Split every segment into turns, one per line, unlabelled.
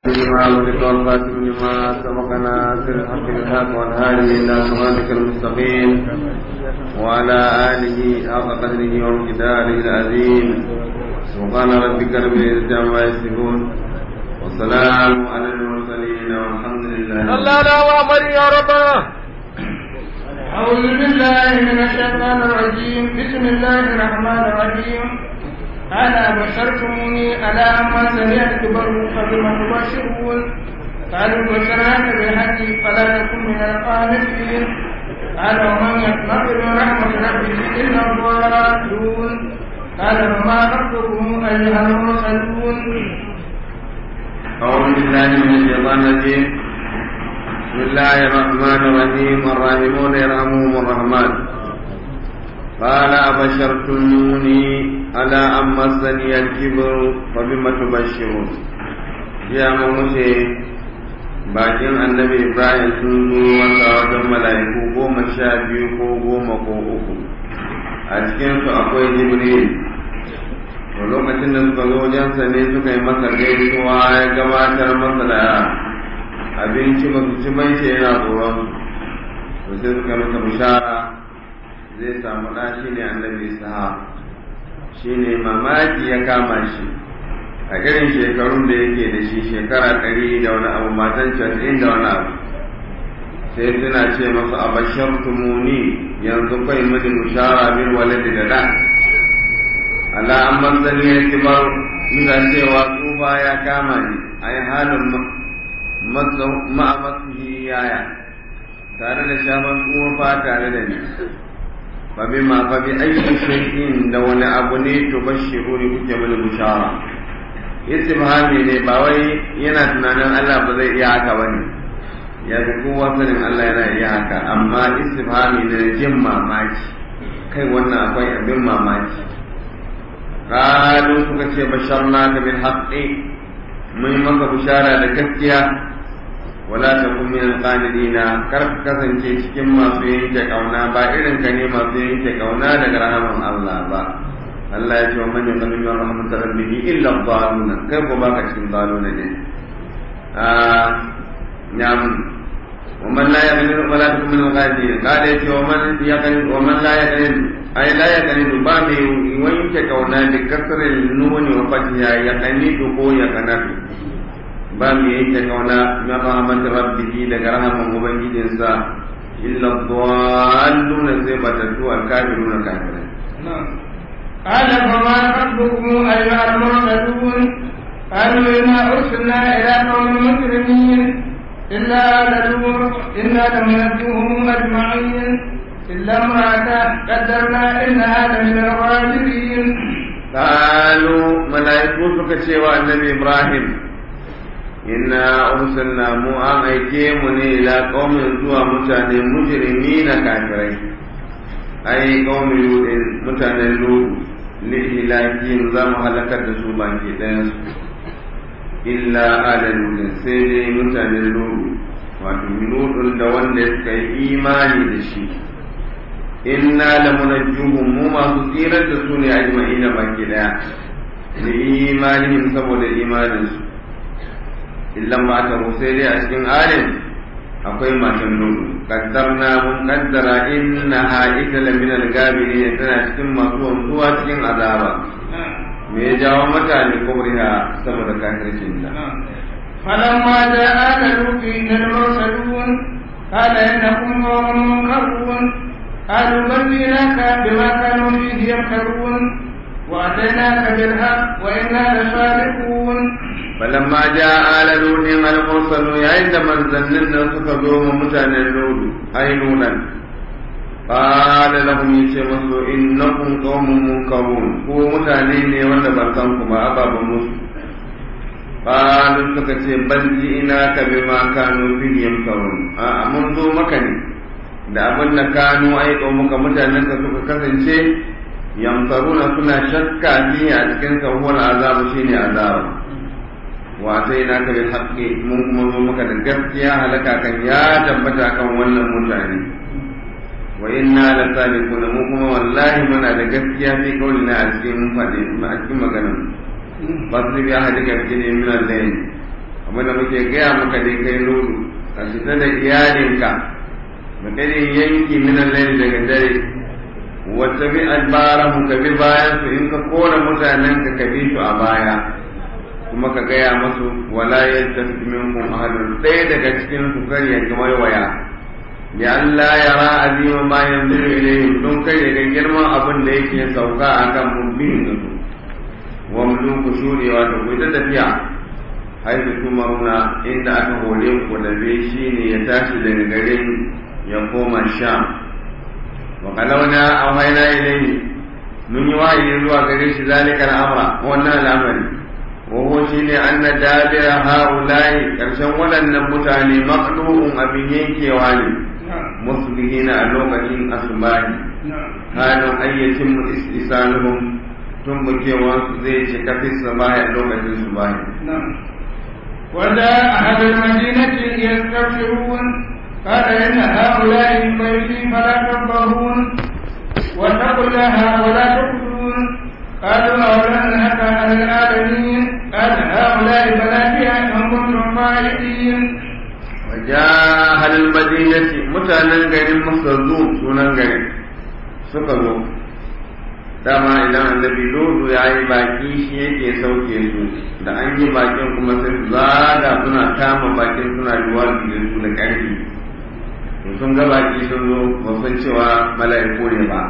لما ولد والخاتم لما سبقنا سر الحق بالحق والهادي الى صراطك المستقيم وعلى اله حق قدره ومقداره العظيم سبحان ربك رب العزه عما يصفون والسلام على المرسلين والحمد لله
الله لا وامر يا ربنا
أعوذ بالله من الشيطان الرجيم بسم الله الرحمن الرحيم أنا بشرتموني على أما سمعت كبر فبما تبشرون قالوا بشرناك بالحق فلا تكن من القانتين قال ومن يقنط من رحمة ربه إلا الضالون قال وما ربكم أيها المرسلون
أعوذ بالله من الشيطان الرجيم بسم الله الرحمن الرحيم الراحمون يرحمهم الرحمن قال أبشرتموني على أن مسني الكبر فبم تبشرون يا موسى bakin annabi ibrahim sun zo wasa wajen mala'iku goma sha biyu ko goma ko uku a cikinsu akwai jibril to lokacin da suka zo wajensa ne suka yi masa gaisuwa ya gabatar masa da abinci ba su ci mai shi yana tsoron to sai suka masa bishara zai samu ɗa shi ne annabi saha shi ne mamaki ya kama shi a irin shekarun da yake da shi shekara ɗari da wani abu matan casa'in da wani abu sai suna ce masu abashar tumuni yanzu kai mini bishara bin waladi da da ala an manzani ya kibar ina cewa tsufa ya kama ni a yi halin ma'amasihi yaya tare da shafan tsufa tare da ni fa bi ma fa bi ayyi shay'in da wani abu ne to bashiru ne kuke mini bishara istifhami ne ba wai yana tunanin Allah ba zai iya haka bane ya ga kowa sanin Allah yana iya haka amma istifhami ne jin mamaki kai wannan akwai abin mamaki qalu suka ce basharnaka bil haqqi mun maka bishara da gaskiya wala takun min alqanidina kar ka kasance cikin masu yanke kauna ba irin ka ne masu yanke kauna daga rahaman Allah ba Allah ya ce wa man yaqulu min rahmatir rabbih illa dhaluna kai ko baka cikin dhaluna ne ah nyam ومن لا يقنن ولا تكن من الغافلين قال يا ومن يقنن ومن لا يقنن أي لا يقنن بامي وينك كونا بكسر النون وفتحها يقنن كو يقنن بامي ينك كونا من رحمة ربه لكرهما مبنجد إنسا إلا الضالون زيبة سوى الكافرون كافرين
قال فما ربكم أيها المرسلون قالوا إنا أرسلنا إلى قوم مجرمين إلا آل لوط إنا لمنجوهم أجمعين إلا امرأته قدرنا إنها لمن الغابرين
قالوا ملائكة سكتشي النبي إبراهيم إنا أرسلنا مو أن أيكيمني إلى قوم زوا متاني مجرمين كافرين أي قوم لوط متاني لوط لإهلاكهم زم هلكت سوبان كده illa ala lulun sai dai mutanen lulu wato lulun da wanda suka yi imani da shi inna la munajjuhum mu masu tsirar da su ne ajma'ina baki daya da imanihim saboda imanin su illan ba ta sai dai a cikin alim akwai matan lulu kaddarna mun kaddara innaha ita la min al-gabirin tana cikin masu wanzuwa cikin azaba me ya jawo mutane kubriha saboda kafircin da
فلما جاء لوط المرسلون قال انكم قوم منكرون قالوا بل جئناك بما كانوا فيه يمكرون واتيناك بالحق وانا لصادقون
فلما جاء آل لوط المرسلون يا عند من ظننا سكزوا متان لوط اي نونا قال لهم yace masu innakum qaumun munkarun ko mutane ne wanda ban san ku ba ababan musu qalu suka ce bal ina ka bima kanu fi yamkarun a mun zo maka ne da abin da kanu ai muka mutanen ka suka kasance yamkaruna suna shakka fi a cikin sahuwar azabu shine azabu wa sai na ka bil haqqi mun kuma zo maka da gaskiya halaka kan ya tabbata kan wannan mutane wa inna la sadiquna mu kuma wallahi muna da gaskiya fi kaulina a cikin fadi a cikin maganar fasri bi ahadika fi min al-layl abin da muke gaya maka dai kai lulu ka fita da iyalinka makarin yanki minan laili daga dare wata bi albarahu ka bi bayan su in ka kora mutanen ka ka bi su a baya kuma ka gaya masu wala yaltafi minkum ahadun ɗaya daga cikin su kar ya ga waya bi Allah ya ra azima ma yanzuru ilayhim don kai ya ga girman abin da yake sauka akan mubbin da su wa muluku shurewa ta ku ta tafiya haifu tumaruna inda aka hore ku da zai shine ya tashi daga garin ya koma sham wa kalawna awhayna ilayhi mun yi wahayi zuwa gare shi zalika al'amra wannan al'amari wa huwa shine anna dabira haula'i karshen waɗannan mutane maqdu'un abin yankewa ne musbihina a lokacin asubahi halin ayyatin istisaluhum tun bukewa su zai ce kafin sabahi a lokacin subahi
وجاء أهل المدينة يستبشرون قال إن هؤلاء بيتي فلا تنبهون واتقوا الله ولا تقتلون قالوا أولا نهك عن العالمين قال هؤلاء بناتي إن كنتم فاعلين
وجاء أهل المدينة متانا غير مصدوم سونا غير سكروا dama idan annabi lodo ya yi baki shi yake sauke su da an yi bakin kuma sai su zaga suna kama bakin suna ruwa da su da ƙarfi to sun ga baki sun zo ba san cewa mala'iku ne ba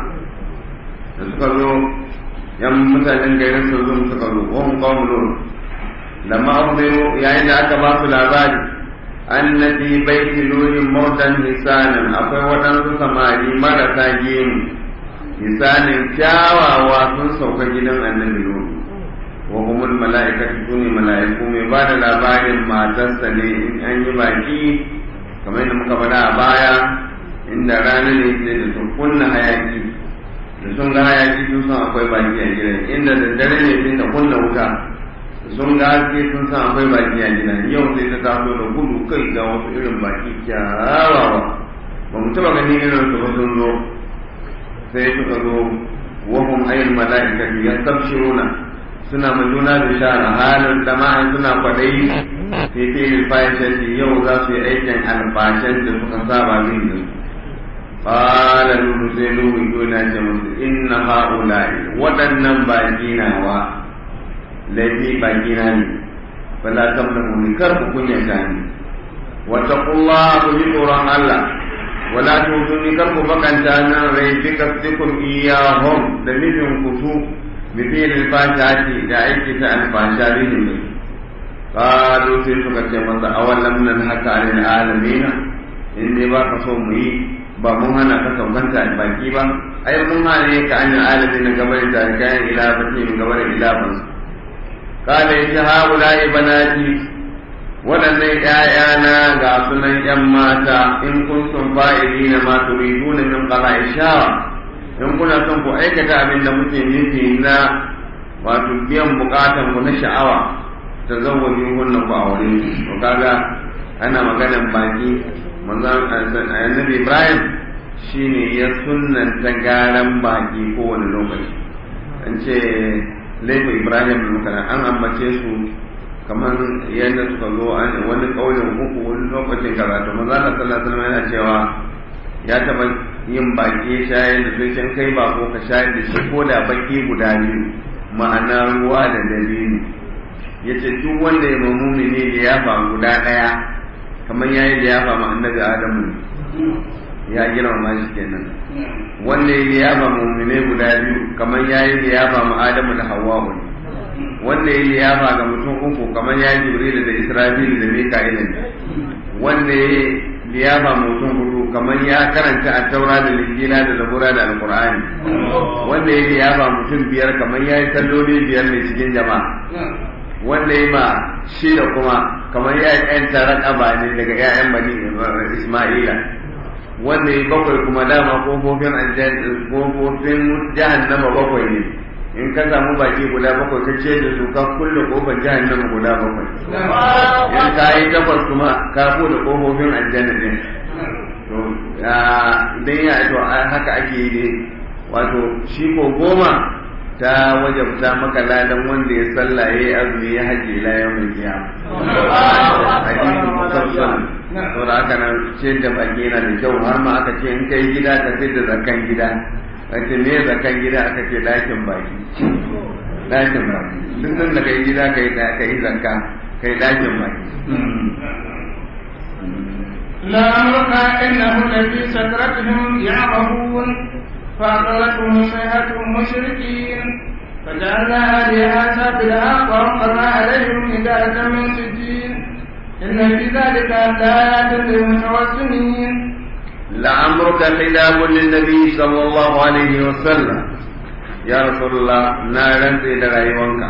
da suka zo yan mutanen garin sun zo suka zo wahun qawmu lut lamma akhbiru yayin da aka ba su labari annabi baiti lurin mautan hisanan akwai waɗansu samari marasa gemu misalin kyawawa sun sauka gidan annabi Nuhu wa humul mala'ikatu sune mala'iku mai ba da labarin matarsa ne in an yi baki kamar yadda muka faɗa a baya inda rana ne sai da sun kunna hayaki da sun ga hayaki sun san akwai baki a gidan inda da dare ne sai ta kunna wuta da sun ga haske sun san akwai baki a gidan yau sai ta taso da gudu kai ga wasu irin baki kyawawa ba mu taɓa ganin irin su ba sun zo sai suka zo wahum ayyul mala'ikatu yastabshiruna suna ma juna bishara halin jama'an suna kwadayi sai ta yi fahimci yau za su yi aikin alfashen da suka saba min da su qala nuhu sai nuhu yuna ce musu inna haula'i waɗannan baki nawa laifi baki na ne fala tamnahu ni kar ku kunyata ni wa taqullaha ku ji tsoron Allah wala tutuni kar ku bakanta nan rai bi kasdikum iyahum da nufin kusu bi fi'l al-fashati da aiki ta al-fasha bihin da qalu sai suka ce masa awalam nan haka alil alamin in dai ba ka so mu yi ba mun hana ka saukanta a baki ba ai mun hana ka an alamin gabar da kayan ila fati min gabar ila ban qala ya haula'i banati waɗannan ‘ya'yana ga sunan ‘yan mata in kun sun fa'ili na ma turidu na min ƙara shawa in kuna son ku aikata abin da muke nufi na wato biyan bukatan ku na sha'awa ta zawwaji hunna ku a wurin to kaga ana maganan baki manzon annabi Ibrahim shine ya sunnanta garan baki kowane lokaci an ce laifin Ibrahim an ambace su kamar yadda suka zo wani kaulin uku wani lokacin karatu maza na sallallahu alaihi yana cewa ya taba yin baki shayar da sai can kai ba ko ka shayar da shi ko da baki guda biyu ma'ana ruwa da dalili yace duk wanda ya mamuni ne da ya fa guda daya kamar yayi da ya fa ma annabi adamu ya girmama shi kenan wanda ya fa mumine guda biyu kamar yayi da ya fa ma adamu da hawwa ne wanda ya liyafa ga mutum uku kamar ya jibril da israfil da mika'il wanda ya liyafa mutum hudu kamar ya karanta a taura da linjila da zabura da alqur'ani wanda ya liyafa mutum biyar kamar ya yi salloli biyar ne cikin jama'a wanda ya ma shida kuma kamar ya yi ƴan taron ne daga ƴaƴan bani isma'ila wanda ya bakwai kuma dama kofofin kofofin jahannama bakwai ne in ka samu baki guda bakwai ka ce da su ka kulle kofar jahannama guda bakwai in ka yi takwas kuma ka bude kofofin aljanna din to idan ya to haka ake yi wato shi ko goma ta wajabta maka ladan wanda ya salla ya yi azumi ya haji la yau mai kiyama hadisi musamman saboda haka nan ce da baki yana da kyau har ma aka ce in kai gida ka sai da zakan gida ake me zakan gida aka ce dakin baki dakin baki duk da kai gida kai kai zakka kai dakin baki
لأمرك إنه لفي سكرتهم يعمهون فأخذتهم صيحة مشركين فجعلنا عليها سافلها وأمطرنا عليهم حجارة من سجين إن في ذلك لآيات للمتوسمين
لعمرك خلاف للنبي صلى الله عليه وسلم يا رسول الله نارا إلى رأيوانك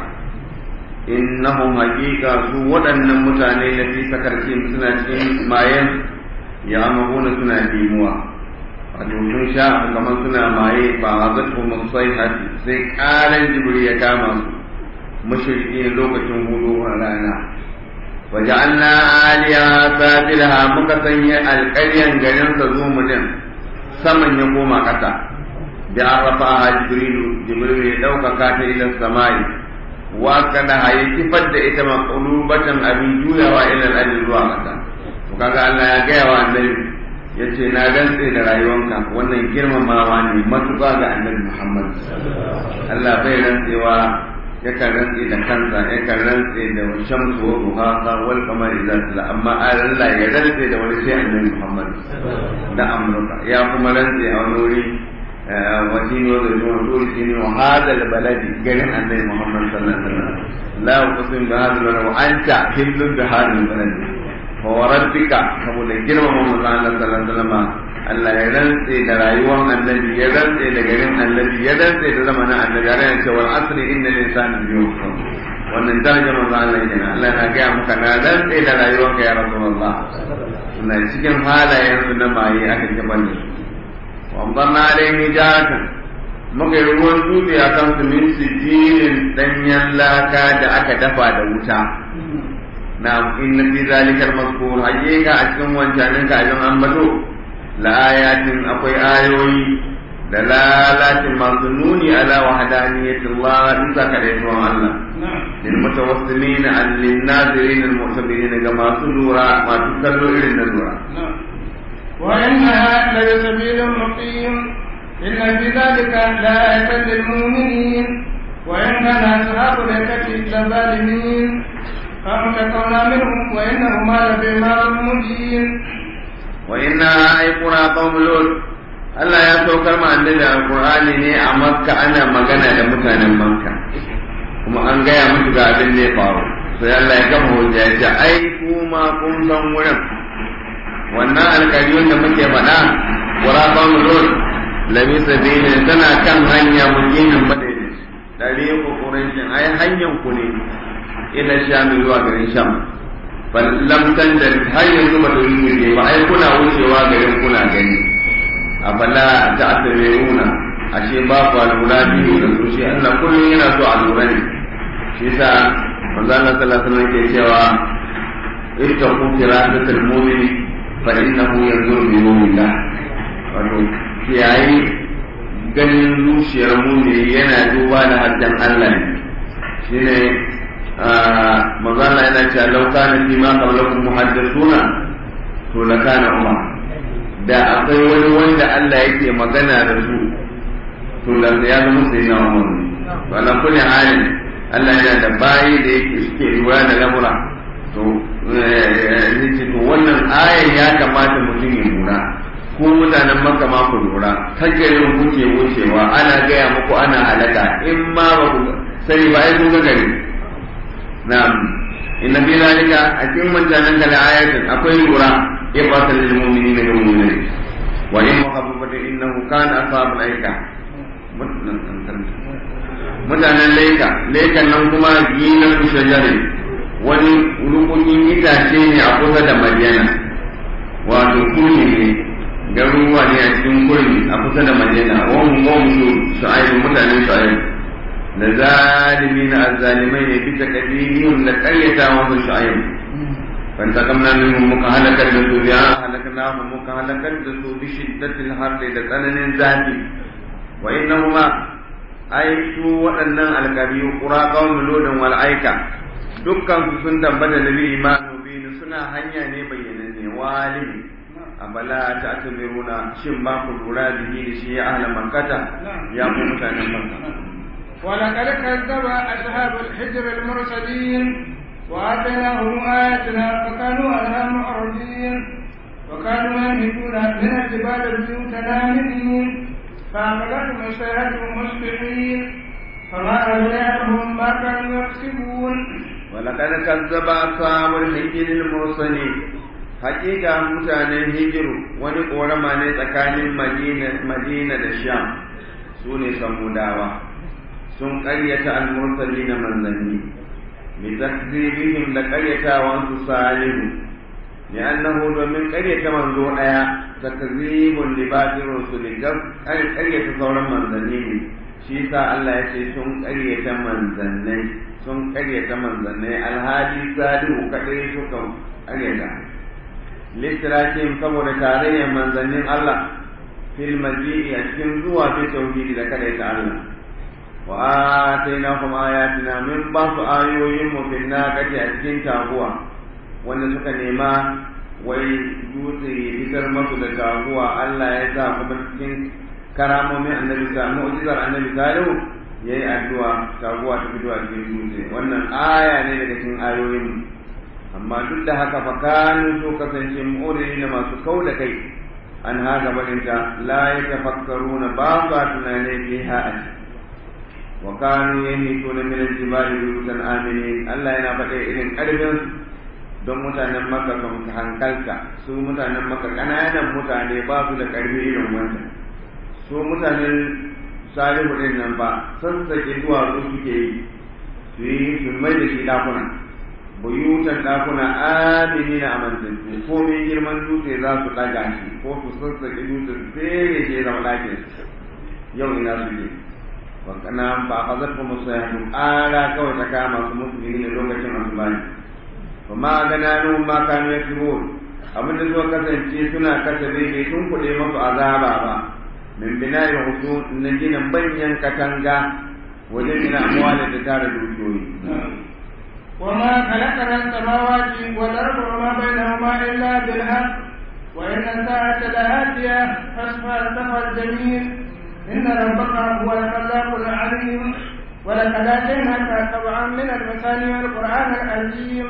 إنهم حقيقة سوى أن متعني في سكرتهم سنة ماين يعمهون سنة ديموا wato sun sha kamar suna maye ba a zato musai hati sai ƙaran jibiri ya kama su mashirki lokacin hudu a rana waje an na aliya sabilha muka sanya alƙaryan garin sa zo mu din saman ya koma ƙasa da an rafa a jibrilu jibrilu ya ɗaukaka ta ila samai wa kada haye kifar da ita maƙulubatan abin juyawa ila al'adun zuwa ƙasa to kaga Allah ya gaya wa annabi ya ce na rantse da rayuwanka wannan girmamawa ne matuƙa ga annabi Muhammad Allah bai rantsewa yakan rantse da kansa yakan rantse da shamsu wa duhaha wal qamari idza tala amma Allah ya rantse da wani sai annabi Muhammad da amurka ya kuma rantse a wani wuri وتين وزيتون وطور سينين وهذا البلد قال النبي محمد صلى الله عليه وسلم لا أقسم بهذا البلد وأنت حل بهذا البلد وربك saboda girmama manzo Allah sallallahu alaihi wasallam Allah ya rantse da rayuwar annabi ya rantse da garin annabi ya rantse da zamanin annabi ya rantse wal asri innal insana yusuf wannan darajar manzo Allah kenan Allah na ga maka na rantse da rayuwar ka ya rasulullah suna cikin halayen su na maye aka gaban da su wa amdarna alaihi jatan muka yi ruwan dutse a kan su min sijilin danyen laka da aka dafa da wuta na inna fi zalikal mazkur hakika a cikin wancanin ka abin ambato la ayatin akwai ayoyi da lalatin masu nuni ala wahdaniyati Allah in zaka da yawan Allah lil mutawassilin an lin nazirin al mu'tabirin ga masu lura masu kallo irin na lura
وإنها لسبيل مقيم إن في ذلك لآية للمؤمنين وإن كان أصحاب الأيكة لظالمين فانتقمنا منهم وإنهما لبإمام مبين
وإنها أي قرى قوم لوط Allah ya saukar ma annabi alqur'ani ne a makka ana magana da mutanen makka kuma an gaya musu ga abin da ya faru sai Allah ya gama hujja ya ce ai kuma kun san wurin wannan alƙariyun da muke faɗa qura qawm lut lami sabili tana kan hanya mujinin madaidai dare ku quraishin ai hanyar ku ne ila sham zuwa garin sham bal lam tanjal har yanzu ba ta yi ba ai kuna wucewa garin kuna gani afala ta'tabiruna ashe ba ku lura biyu da su shi Allah kullum yana so a lura ne shi yasa manzo Allah sallallahu alaihi wasallam ke cewa ittaqu firatatal mu'mini fa innahu yanzuru bi nurillah wato kiyayi ganin zuciyar mu'mini yana duba da haddan Allah ne shine manzo Allah yana cewa law kana fi ma qablakum muhaddathuna to lakana umar da akwai wani wanda Allah yake magana da su to da ya zama sai na umar to ala kulli halin Allah yana da bayi da yake suke lura da lamura to ne to wannan ayan ya kamata mutum ya lura ko mutanen maka ma ku lura tagarin kuke wucewa ana gaya muku ana halaka in ma ba ku sani ba ai kun ga gari na'am inna fi zalika a cikin mutanen da ayatin akwai lura إبرة للمؤمنين المؤمنين وإن وخففت إنه كان أصحاب الأيكة mutanen laika laikan nan kuma ginan shajarin wani rukunin itace ne a kusa da madina wato kurmi ne garuruwa ne a cikin kurmi a kusa da madina wani wani su shu'ayin mutanen shu'ayin da zalimi na azzalimai ne bisa kadihim da karyata wasu shu'ayin فانتقمنا منهم مكهلكا لسو بها هلكناهم مكهلكا لسو بشدة الحر لتنن ذاتي وإنهما ai su waɗannan alƙabiyu ƙura ƙaunin lodin wal aika dukkan su sun dambata da bi imanu binu suna hanya ne bayyananne walihi abala ta tamiruna shin ba ku lura bihi da shi ya ahla makkata ya ku mutanen makka
ولقد كذب أصحاب الحجر المرسلين وآتيناهم آياتنا فكانوا عنها معرضين وكانوا ينهبون من الجبال بيوتا آمنين فأخذتهم السيئة مصبحين فما أغنيهم ما كانوا يكسبون
ولقد كذب أصحاب الحجر المرسلين حقيقة mutanen hijiru wani ƙorama ne tsakanin madina da sham su ne samudawa sun ƙaryata al-mursali na manzanni bi takzibihim da ƙaryatawansu salihu li'annahu domin ƙaryata manzo ɗaya takzibun li batir rusuli ƙaryata sauran manzanni ne shi sa Allah ya ce sun ƙaryata manzannai sun ƙaryata manzannai alhali salihu kaɗai suka ƙaryata littirakin saboda tarayyar manzannin Allah fil maji'i a cikin zuwa fi tauhidi da kadaita Allah wa atainahum ayatina min ba su ayoyin mu fil naqati a cikin taguwa wanda suka nema wai dutse ya fitar masu da taguwa Allah ya sa kuma cikin karamomin annabi sa mu'jizar annabi salihu yayi addu'a taguwa ta fito a cikin dutse wannan aya ne daga cikin ayoyin amma duk da haka fa kanu so kasance mu'ridina masu kau da kai an haga barinta la yatafakkaruna ba sa tunane fiha a wa kanu yanhituna min al-jibali buyutan aminin Allah yana faɗa irin ƙarfin don mutanen maka sun hankalta su mutanen maka ƙananan mutane ba su da ƙarfi irin wanda su mutanen salihu ɗin nan ba sassaƙe duwatsu suke yi su yi su mai da shi ɗakuna buyutan ɗakuna amini na amantattu ko mai girman dutse za su ɗaga shi ko su sassaƙe dutse su fere shi zama ɗakin yau ina suke wakana ba a zarfa musu ya ƙara kawai ta kama su musulmi ne lokacin asubani ba ma gana nun ma kanu ya fi abin da suka kasance suna kasa bai sun kuɗe masu azaba ba min bina'i husu na gina banyan katanga wajen gina amwalin da tara dukiyoyi
وما خلقنا السماوات والأرض وما بينهما إلا بالحق وإن الساعة لآتية فاصفى السفر الجميل إن ربك هو الخلاق العليم ولقد آتيناك سبعا من المثاني والقرآن العظيم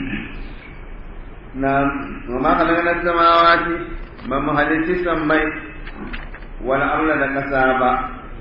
نعم وما خلقنا السماوات ما مهلك السمي والأرض لكسابا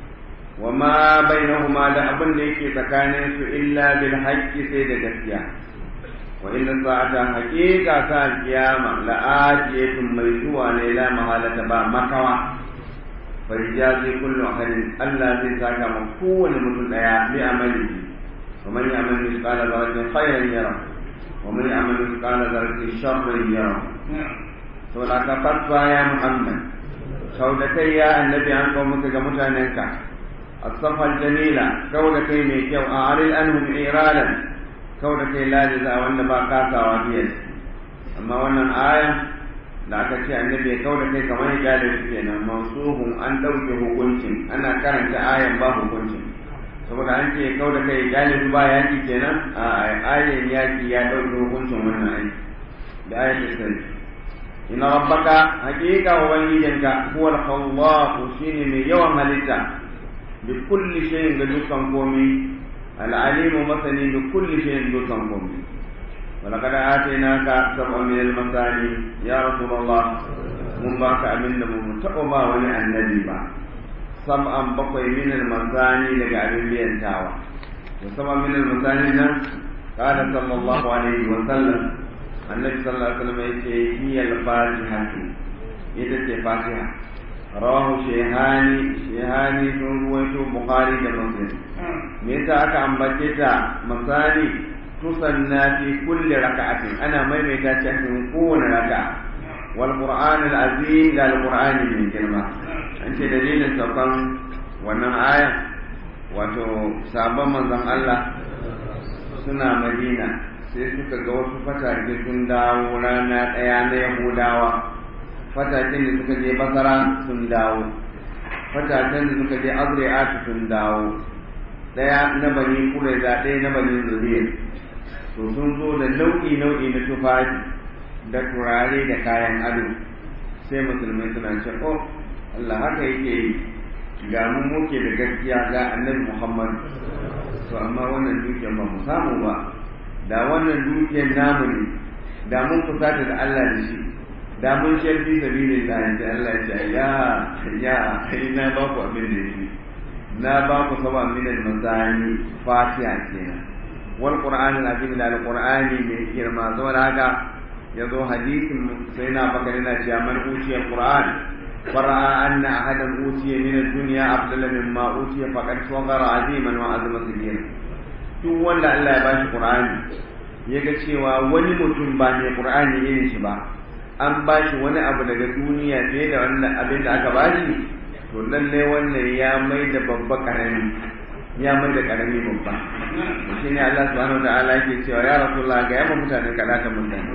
وما بينهما da abin da yake tsakanin su illa bil haqqi sai da gaskiya wa inna sa'ata haqiqa sa kiyama la atiyatun mai zuwa ne la mahalata ba makawa fa yajazi kullu ahadin Allah zai saka ma kowane mutum daya bi amali wa man ya'mal mithqala dharratin khayran yara wa man ya'mal mithqala dharratin sharran yara to la ka fatwa ya muhammad sau da kai ya annabi an kawo muka ga mutanenka الصفا الجميلة كون كي ميكيو أعرض عنهم إيرادا كون كي لا جزاء وأن باقاتا وبيد أما وأن الآية لا تكي النبي كون كي كما يقال فينا موصوف أن دوجه hukuncin ana karanta ayan ba hukuncin saboda an ce kau da kai galibi ba yaki kenan a ayan yaki ya ɗauki hukuncin wannan ayi da ayan sai ina rabbaka hakika ubangijinka huwal khallaqu shine mai yawan halitta بكل شيء دكان قومي العليم مثني بكل شيء دكان قومي ولقد آتيناك سبع من المثاني يا رسول الله من باك أمن من تقوى ولي النبي با سبعا بقي من المثاني لك أبن بيان تاوى وسبع من المثاني قال صلى الله عليه وسلم النبي صلى الله عليه وسلم هي الفاتحة إذا فاتحة rawahu shehani shehani sun ruwaito bukhari da muslim me yasa aka ambace ta misali tusanna fi kulli raka'atin ana maimaita ta cikin kowane raka'a wal qur'an al azim da al qur'an mai girma an ce dalilin saukan wannan aya wato sabon manzon Allah suna madina sai suka ga wasu fatake sun dawo rana ɗaya na yahudawa fatakin da suka je basara sun dawo fatatan da suka je azri'atu sun dawo daya na bani kuraiza ɗaya na bani zuriyar to sun zo da nau'i nau'i na tufafi da turare da kayan ado sai musulmai suna ce oh Allah haka yake yi ga mu muke da gaskiya ga annabi Muhammad to amma wannan dukiyar ba mu samu ba da wannan dukiyar namu ne da mun kusata da Allah da shi da mun sharfi sabilin da yanzu Allah ya ce ya ya kai na ba ku abin da yake na ba ku saba min al-mazani fatiha kenan wal qur'an al-azim da al-qur'ani mai girma saboda haka yazo hadisin sai na bakari na cewa man uciya qur'an فرأى أن أحدا أوتي من الدنيا أفضل مما أوتي فقد صغر عظيما وعظم كبيرا duk wanda Allah ya bashi Qur'ani ya ga cewa wani mutum ba mai Qur'ani irin shi ba an bashi wani abu daga duniya fiye da wannan abin da aka bashi to lalle wannan ya mai da babba karami ya mai da karami babba to shine Allah subhanahu wa ta'ala yake cewa ya rasulullah ga yamma mutane kada ta mutane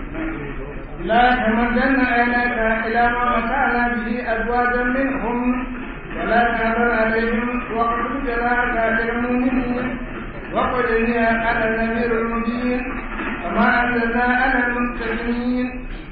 لا تمدن عينيك إلى ما متعنا به أزواجا منهم ولا تحزن عليهم واقصد جناحك للمؤمنين وقل إني أنا النذير المبين وما أنزلنا على المتقين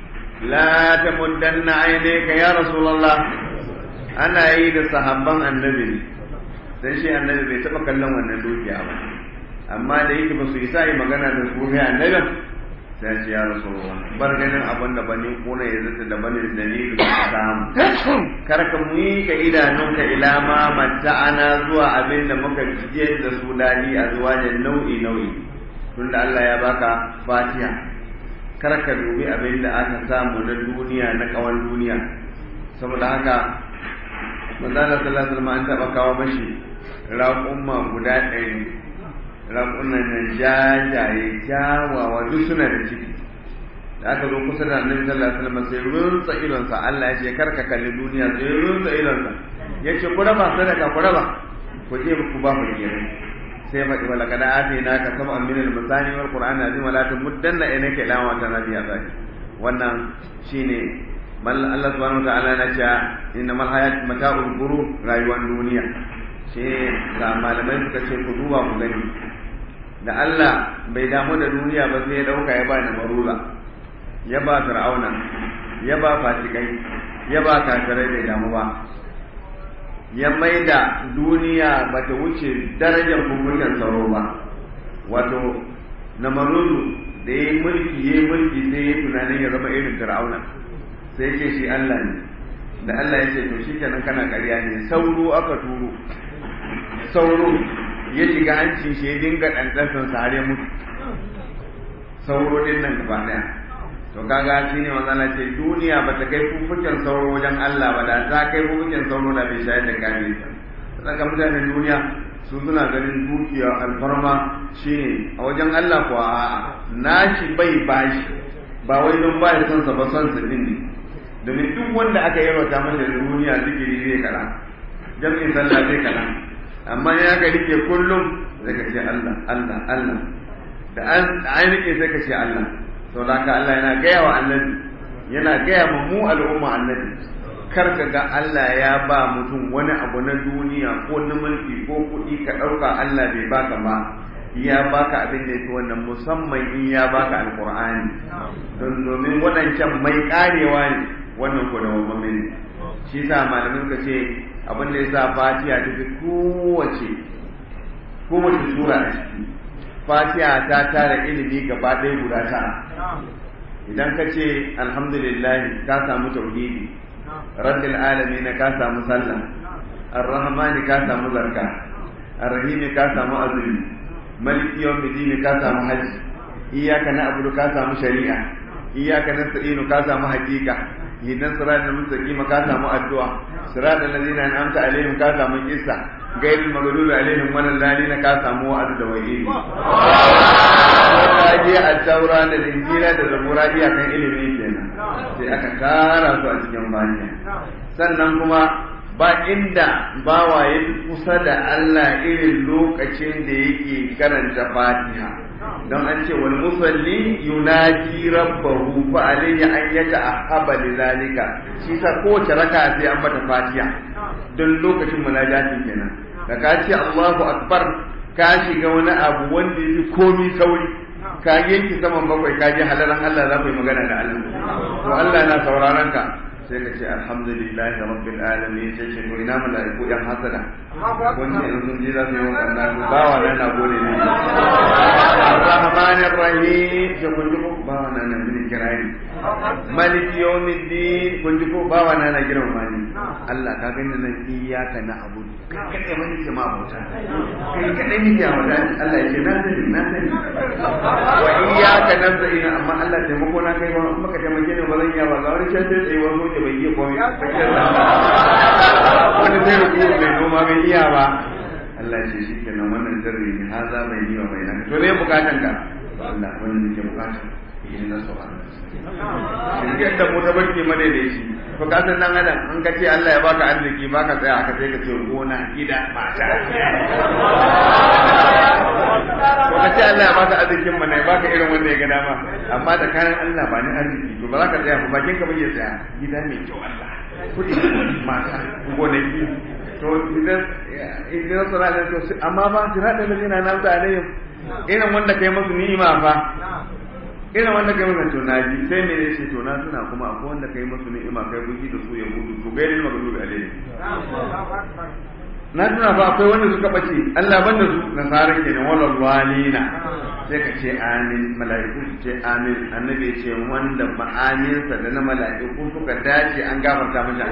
لا تمدن عينيك يا رسول الله أنا عيد صحابا النبي sai shi annabi bai taɓa kallon wannan dukiya ba amma da yake ba su isa yi magana da su ga annabin sai ce ya rasu bar ganin abin da bane kuna ya zata da bane dalilu ka samu kar ka muyi ka idanunka ila ma ana zuwa abin da muka jiye da su dadi a zuwa da nau'i nau'i tunda Allah ya baka fatiha kar ka dubi abin da aka samu na duniya na kawan duniya saboda haka manzo Allah sallallahu alaihi wasallam an taba kawo mashi raƙumma guda ɗari raƙunan nan jajaye jawawa duk suna da ciki da aka zo kusa da annabi sallallahu alaihi wasallam sai runtsa idonsa Allah ya ce karka kalli duniya sai runtsa idonsa ya ce ku raba sadaka ku raba ku je ku ba mu gire sai faɗi wala kada ati na ka sama min al masani wal qur'an azim wala tamuddanna ilayka ila wa tanabiya zaki wannan shine mal Allah subhanahu wa ta'ala na ce innamal hayat mata'ul ghurur rayuwar duniya sai ga malamai suka ce ku duba ku gani da Allah bai damu da duniya ba sai ya dauka ya ba marula ya ba fir'auna ya ba fasikai ya ba kafirai bai damu ba ya mai da duniya ba ta wuce darajar hukuncin sauro ba wato na marudu da ya yi mulki ya yi mulki sai ya tunanin ya zama irin fir'auna sai ce shi Allah ne da Allah ya ce to shi kenan kana ƙarya ne sauro aka turo sauro ya shiga hancin shi ya dinga ɗanɗansan sa har ya mutu sauro din nan gaba ɗaya to kaga shi ne manzala ce duniya ba ta kai fufukin sauro wajen Allah ba da ta kai fufukin sauro da bai shayar da kame ta saka mutanen duniya su suna ganin dukiya alfarma shine a wajen Allah kuwa a'a nashi bai bashi ba wai don ba ya son sa ba son sa din ne domin duk wanda aka yarwata masa da duniya zikiri zai kara jami'in sallah zai kara amma ya ka rike kullum sai ka ce Allah Allah Allah da an rike sai ka ce Allah to da ka Allah yana gaya wa annabi yana gaya ma mu al'umma annabi kar ka ga Allah ya ba mutum wani abu na duniya ko na mulki ko kuɗi ka ɗauka Allah bai baka ba ya baka abin da yake wannan musamman in ya baka alqur'ani don domin waɗancan mai karewa ne wannan ko da wannan ne shi sa malamin ka ce abin da yasa fatiha ta fi kowace kowace sura a ciki fatiha ta tara ilimi gaba ɗaya guda tara idan ka ce alhamdulillah ka samu tauhidi rabbil alamin ka samu sallah arrahmani ka samu zakka arrahimi ka samu azumi maliki yawmiddin ka samu hajji iyyaka na'budu ka samu shari'a iyyaka nasta'inu ka samu haqiqa idan siratal mustaqim ka samu addu'a siratal ladzina an'amta alaihim ka samu kissa gairul maghdubi alaihim walal lalin ka samu wa'd da wa'idi kaje at-taura da injila da zabura iya kan ilimi kenan sai aka kara su a cikin baniya sannan kuma ba inda bawa ya kusa da Allah irin lokacin da yake karanta Fatiha don an ce wal musalli yunaji rabbahu fa alayhi an yata'ahaba lidhalika shi sa kowace raka sai an mata Fatiha don lokacin munajatin kenan da ka ce Allahu akbar ka shiga wani abu wanda yafi komi sauri ka yanki saman bakwai ka je halaran Allah za ku yi magana da Allah to Allah na sauraron ka sai ka ce alhamdulillahi rabbil alamin sai ce to ina mala'iku yan hasada wanda in sun je za su yi wannan bawa na na gode ne arrahmanir rahim sai kun ji ko bawa na na mini kirari malik yawmiddin kun ji ko bawa na na girma ni Allah ka gani nan iyyaka na abudu kai kadai mani ke ma bauta kai kadai ni ke wada Allah ya ce na sani na sani wa iyyaka nasta'in amma Allah taimako na kai ba maka taimake ne ba zan iya ba ga wani can sai tsaye wani soja bai iya komai wani sai ruku mai noma bai iya ba Allah ya ce shi kenan wannan sirri ne haza mai yi wa mai nan to ne bukatan ka Allah wannan nake bukata yin na sauran shirgin da mu ta barke madaidaici to ka san dan adam an ka ce Allah ya baka arziki baka tsaya aka sai ka ce gona gida mata ko ka ce Allah ya baka arzikin mana ya baka irin wanda ya ga dama amma da kayan Allah ba ni arziki to ba za ka tsaya ba bakin ka bai tsaya gida mai kyau Allah kudi mata gonaki to idan idan sura da to amma ba sira da ladina nan da alayhim irin wanda kai musu ni'ima fa irin wanda kai musu to naji sai me ne shi to na suna kuma akwai wanda kai musu ni'ima kai buji da su ya gudu to gairin magdubi alayhim na tuna ba akwai wanda suka bace Allah banda su nasara kenan wala walina sai ka ce amin mala'iku su ce amin annabi ce wanda ma'aninsa da na mala'iku suka dace an gafarta masa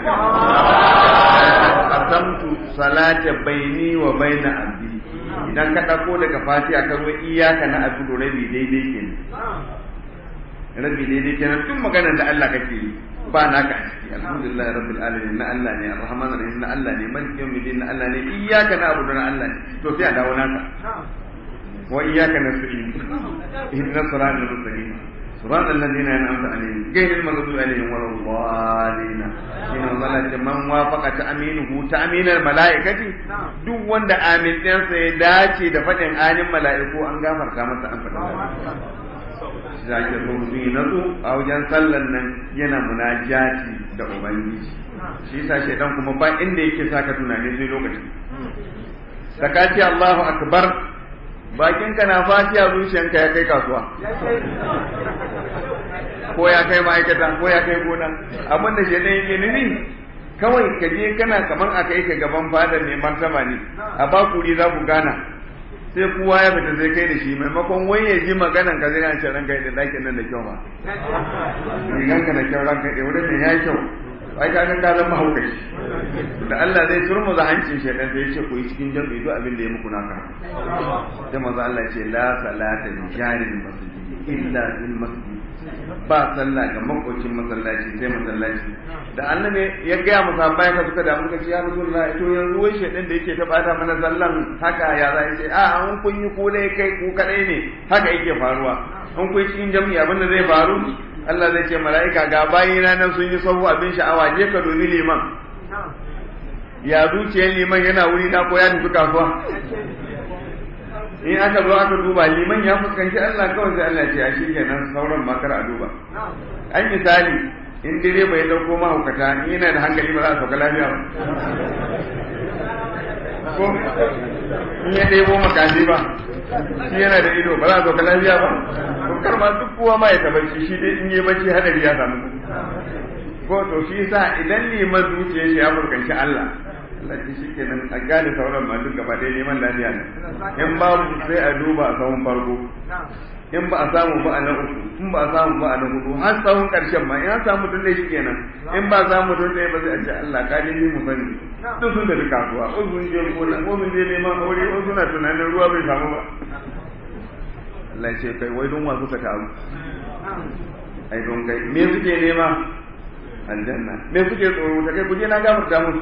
qasamtu salata baini wa baina abdi idan ka dauko daga fatiha ka zo iyaka na abudu rabi daidai kenan rabi daidai kenan tun maganar da Allah kake yi ba naka a ciki alhamdulillah rabbil alamin na Allah ne arrahman arrahim na Allah ne malik yawmiddin na Allah ne iyyaka na'budu na Allah ne to sai a dawo naka wa iyyaka nasta'in ihdinas siratal mustaqim صراط الذين أنعمت عليهم غير المغضوب عليهم ولا الضالين إن الله من وافق تأمينه تأمين الملائكة duk wanda amin ɗinsa ya dace da faɗin anin mala'iku an gafarta masa an faɗa za ki so mutum yi natsu a wajen sallan nan yana munajati da ubangiji shi yasa shaidan kuma ba inda yake saka tunani sai lokacin da ka ce Allahu akbar bakinka na fatiya zuciyanka ya kai kasuwa ko ya kai ma'aikata ko ya kai gona abin da shaidan yake nufi kawai ka je kana kaman a kai ka gaban fadar ne martaba ne a bakuri za ku gana sai kowa ya fita sai kai da shi maimakon wai ya ji maganan ka zai ce ranka da dakin nan da kyau ba riganka da kyau ranka da wurin ne ya kyau ai ka ga ka zama haukaci da Allah zai turmu za hancin shaidan sai ya ce ku yi cikin jami'i duk abin da ya muku naka sai manzo Allah ce la salata li jarin masjid illa fil masjid ba sallah ga makocin masallaci sai masallaci da annabi ya gaya masa bai ka suka da muka ce ya rasulullah to yanzu wai shedan da yake ta bata mana sallan haka ya za ce a an kun yi ko dai kai ku kadai ne haka yake faruwa an kun cikin jami'i abin da zai faru Allah zai ce mala'ika ga bayina nan sun yi sahu abin sha'awa je ka domin liman ya zuciyar liman yana wuri na ko ya tafi kasuwa in aka zo aka duba liman ya fuskanci Allah kawai sai Allah ce a shi kenan sauran makar a duba an misali in direba ya dauko mahaukata in yana da hankali ba za a sauka lafiya ba ko in ya ɗebo makaji ba shi yana da ido ba za a sauka lafiya ba to kar ma duk kowa ma ya tabbaci shi dai in yi bacci hadari ya samu ko to shi yasa idan liman zuciyar shi ya fuskanci Allah Allah ce shi kenan a gane sauran ma duk gaba ɗaya neman lafiya ne in babu sai a duba a sahun farko in ba a samu ba a na uku in ba a samu ba a na hudu har sahun ƙarshen ma in an samu tun shi kenan in ba a samu tun ɗaya ba sai a ce Allah ka dai mu sani duk sun tafi kasuwa ko sun je gona ko sun je neman aure ko suna tunanin ruwa bai samu ba Allah ya ce kai wai don wa suka taru ai don kai me suke nema aljanna me suke tsoro ta kai kuje na gafarta musu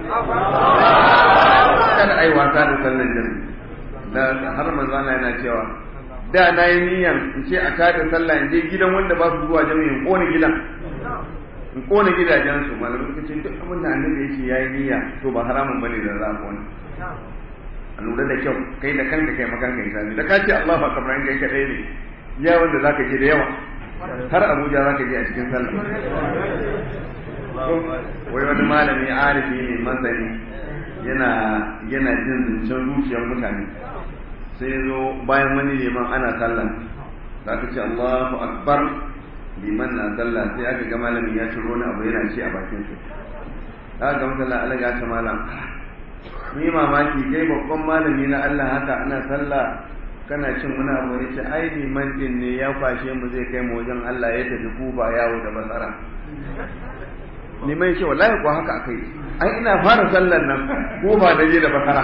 kada ai wasa da sallan jami'i da har manzo Allah yana cewa da na yi niyan in ce a tada sallah in je gidan wanda ba su zuwa jami'i in kone gidan in kone gidajen su malamai suka ce duk abin da annabi yake yayi niyya to ba haramun bane da za a kone a lura da kyau kai da kanka kai makanka isani da ka ce Allahu akbar in kai kadai ne ya wanda zaka je da yawa har Abuja zaka je a cikin sallah wai wani malami arifi ne masani yana yana jin zancen zuciyar mutane sai zo bayan wani liman ana sallah za ka ce Allahu akbar liman na sallah sai aka ga malamin ya ciro wani abu yana ci a bakin su aka ga masalla Allah ya ta malam ni mamaki kai babban malami na Allah haka ana sallah kana cin wani abu ya ce ai liman din ne ya kwashe mu zai kai mu wajen Allah ya tafi kuba yawo da basara liman ya ce wallahi ko haka akai ai ina fara sallar nan ko ba da je da basara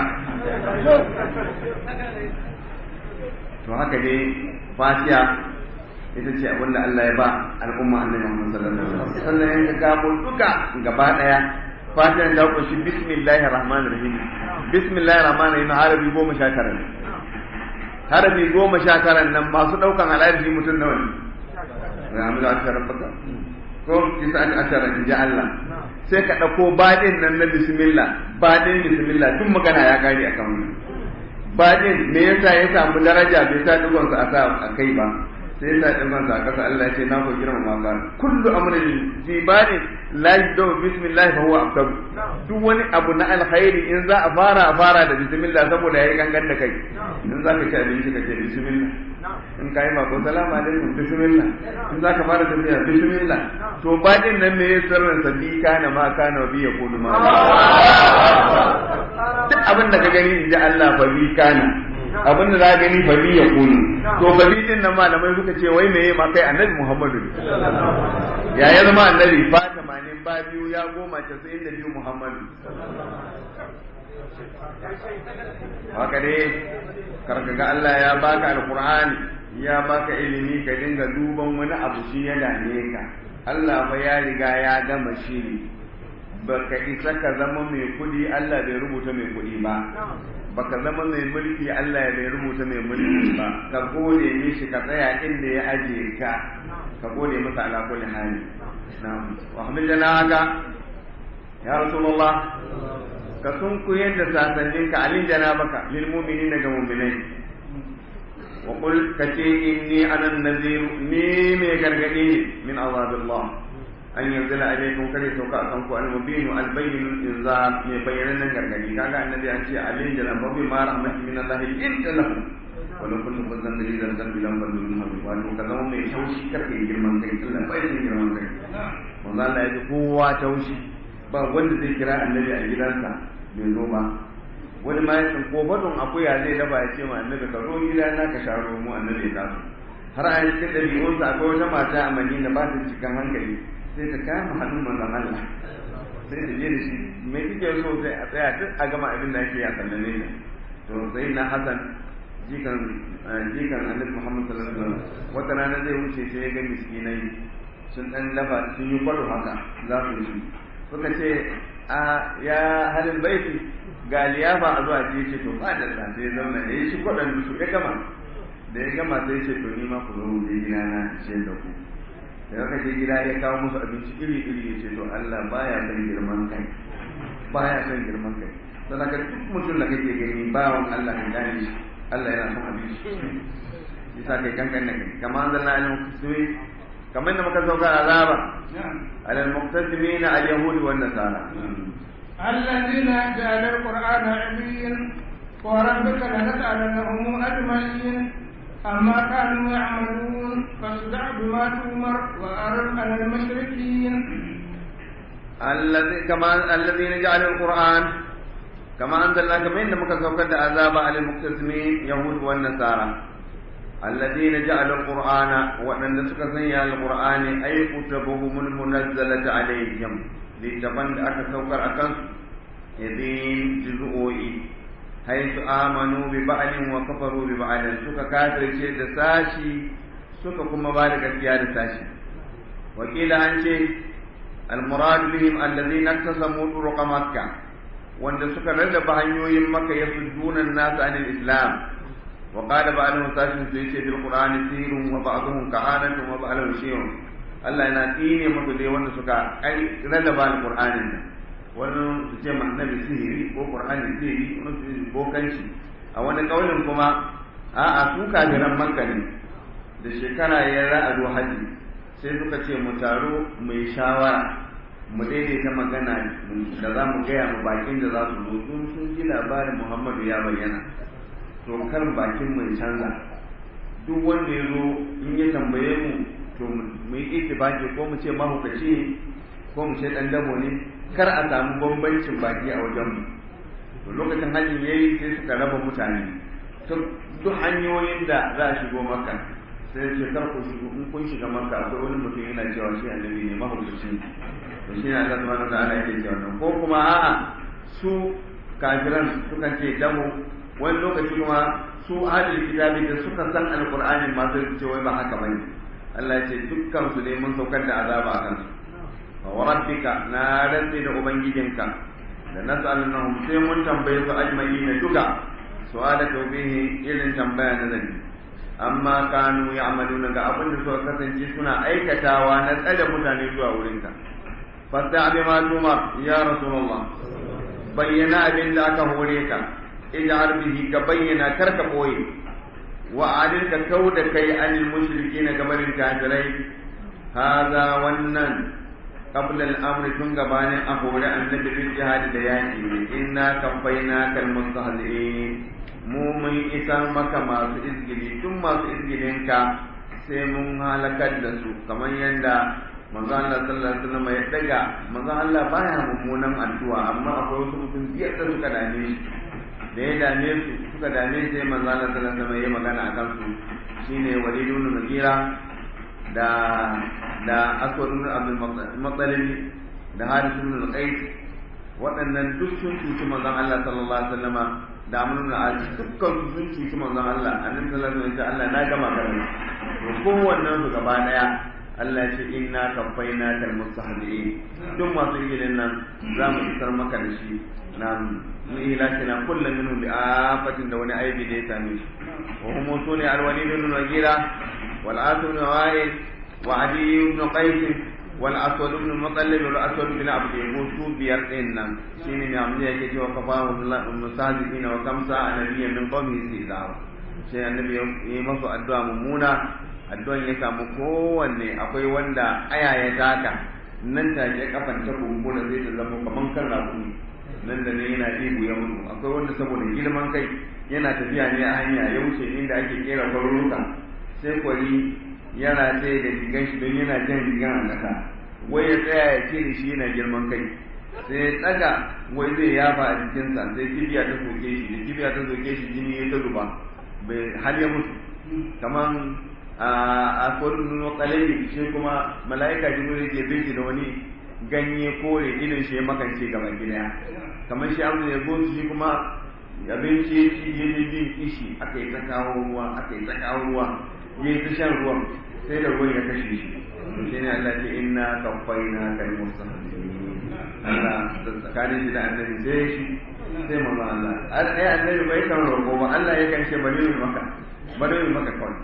to haka dai fatiha ita ce abin da Allah ya ba al'umma annabi Muhammad sallallahu alaihi wasallam sannan ya gamo duka gaba daya fatiha ta kunshi bismillahir rahmanir rahim bismillahir rahmanir rahim harabi goma sha tara ne harabi goma sha tara nan masu daukan al'arfi mutum nawa ne ya amina ashara baka ko kisa aka ashara in ji Allah sai ka dauko badin nan na bismillah badin bismillah tun magana ya kare akan wannan badin me yasa ya samu daraja bai sa digon sa a kai ba sai yasa digon sa a kasa Allah ya ce na ko girma ma ba kullu amrin fi badin la yabda bismillah fa huwa afdal duk wani abu na alkhairi in za a fara a fara da bismillah saboda yayi gangan da kai in za ka ci abinci ka ce bismillah in ka yi mako salamu alaikum bismillah in za ka fara tafiya bismillah to badin nan me ya sirrin sa bi kana ma kana bi ya kudu ma duk abin da ka gani in ji Allah fa bi kana abin da za ka gani fa bi ya kudu to fa bi din nan malamai suka ce wai meye ma kai annabi Muhammadu ya ya zama annabi fa tamanin ba biyu ya goma casa'in da biyu Muhammadu haka dai karka ga Allah ya baka alqur'ani ya baka ilimi ka dinga duban wani abu shi ya dame ka Allah fa ya riga ya gama shiri baka isa ka zama mai kudi Allah bai rubuta mai kudi ba baka zama mai mulki Allah ya bai rubuta mai mulki ba ka gode mishi ka tsaya inda ya aje ka ka gode masa ala kulli hali na'am wa hamdana haka ya rasulullah ka sun ku yadda sasannin ka alin janabaka lil mu'minin daga mu'minai wa qul kace inni ana nazir ni mai gargadi ne min azabillah an yanzila alaikum kare to ka kan ku al mubin al bayyin al inzar mai bayanan gargadi kaga annabi an ce alin janabaka bi ma rahmatin min allah inta lahu wala kullu fadlan dalilan dan bilan bandu min habi wa to kaza mai taushi karke girman kai Allah bai da girman kai wallahi Allah ya ji kowa taushi ba wanda zai kira annabi a gidansa bai zo ba wani ma yakan ko badon akuya zai daba ya ce ma annabi ka zo gida na ka sharo mu annabi ya taso har a cikin dabi'unsa akwai wata mata a Madina ba ta cikin hankali sai ta kama hannun manzon Allah sai ta je da shi mai kike so sai a tsaya duk a gama abin da ake yi a sallame ne to sai na Hassan jikan jikan annabi Muhammad sallallahu alaihi wasallam wata rana zai wuce sai ya ga miskinai sun dan lafa sun yi kwado haka za su yi suka ce a ya halin baiti ga liyafa a zuwa ce ce to ba da sa sai zauna ya yi shi kwaɗan su ya gama da ya gama sai ce to ni ma ku zo mu je gida na ce da ku da aka je gida ya kawo musu abinci iri iri ya ce to Allah baya son girman kai baya son girman kai don haka duk mutum da kake gani bawan Allah ka gane shi Allah yana son abinci yasa kai kankan ne kamar an zalla alim kusuri kamar da muka sauka azaba على المقتسمين اليهود والنصارى
الذين جعلوا القرآن عليا وربك لنسألنهم أجمعين أما كانوا يعملون فاصدع بما تؤمر وأرد على المشركين
الذي كما الذين جعلوا القرآن كما أنزلنا كما إن مكسوكة عذاب على المقتسمين يهود والنصارى الذين جعلوا القرآن وأن سكسني القرآن أي كتبهم المنزلة عليهم لتبن أكسوكر أكنس يدين جزءوي حيث آمنوا ببعل وكفروا ببعل سكا كافر شيء ساشي سكا كما بارك الكيار ساشي وقيل عن شيء المراد بهم الذين اقتسموا طرق مكة وأن سكا رد بهنيوين مكة يصدون الناس عن الإسلام وقال بعضهم ساشن سيشي في القرآن سير وبعضهم كهانة وبعضهم شيء Allah yana tsine musu dai wanda suka ai rarraba alqur'anin nan wani su ce annabi sihiri ko qur'ani sihiri wani su bokanci a wani kaulin kuma a'a su kafiran makka ne da shekara ya ra'adu haji sai suka ce mu taro mai shawara mu daidaita magana da za mu gaya mu bakin da za su zo sun sun ji labarin muhammadu ya bayyana to kar bakin mu canza duk wanda ya zo in ya tambaye mu to mu yi itibaki ko mu ce mahukaci ne ko mu ce dan dabo ne kar a samu bambancin baki a wajen mu to lokacin hajjin yayi sai suka raba mutane duk hanyoyin da za a shigo maka sai ce kar ku shigo in kun shiga maka akwai wani mutum yana cewa shi annabi ne mahukaci ne to shi ne Allah subhanahu wa ta'ala yake cewa ko kuma a'a su kafiran sukan ce dabo wani lokaci kuma su adil kitabi da suka san alqur'ani ma sai ce wai ba haka bane Allah ya ce dukkan su ne mun saukar da azaba a kansu fa wa rabbika na rantsi da ubangijinka da nas'alunhum sai mun tambaye su ajma'ina duka su'ala tawbihi irin tambaya na zani amma kanu ya'maluna ga abin da suka kasance suna aikatawa na tsada mutane zuwa wurinka fasta bi ma tuma ya rasulullah bayyana abin da aka hore ka ij'al bihi ka bayyana karka boye wa adil ka kauda kai anil mushrikeena gabarin kafirai hada wannan qabla al-amr tun gabanin a hore annabi bil jihad da yaki inna kafaina kal mustahzi'in mu mun isar maka masu izgili tun masu izgilin ka sai mun halakar da su kamar yadda manzo Allah sallallahu alaihi wasallam ya daga manzo Allah baya mummunan addu'a amma akwai wasu mutum biyar da suka dame shi da ya dame su suka dame sai manzo Allah sallallahu alaihi wasallam ya magana akan su shine Walid ibn Mughira da da Aswad ibn Abdul Muttalib da Harith ibn Qais waɗannan duk sun cuci manzon Allah sallallahu alaihi wasallama da Amr ibn al dukkan su sun cuci manzon Allah annabi sallallahu alaihi wasallam Allah na gama garin to kowannen su gaba daya Allah ya ce inna kafaina kal mustahzi'in duk masu ilin nan za mu isar maka da shi nan mu ilakina kullum minhu bi afatin da wani aibi da ya same shi wa hum sune al walid ibn wagira wal asr ibn wa'il wa adi ibn qais wal aswad ibn mutallib wal aswad ibn abd su biyar din nan shine ne amma yake cewa kafahu mustahzi'in wa kamsa anabiyyan min qawmihi sidawa sai annabi ya yi masu addu'a mummuna addu'an ya samu kowanne akwai wanda aya ya taka nan take kafan ta kumbura zai ta zama kaman kan rakumi nan da ne yana ibu ya mutu akwai wanda saboda girman kai yana tafiya ne a hanya ya wuce inda ake kera kwaruruka sai kwari yana tsaye da rigan shi don yana jan rigan a ƙasa wai ya tsaya ya ce shi yana girman kai sai ya tsaga wai zai yafa a jikinsa sai kibiya ta soke shi da kibiya ta soke shi jini ya ta zuba bai har ya mutu kaman a kodin nuno kalai shi kuma mala'ika jibril ke bin shi da wani ganye kore idan shi ya makance gaba gida kamar shi abu ya gosu shi kuma abinci ya ci ya ji jin kishi aka yi ta kawo ruwa aka yi ta kawo ruwa ya yi ta shan ruwan sai da ruwan ya kashe shi to shi ne Allah ce inna kafaina kal mustahzi'in Allah tsakanin shi da annabi sai shi sai manzo Allah ai annabi bai kan roƙo ba Allah ya kan ce bari mu maka bari mu maka kawai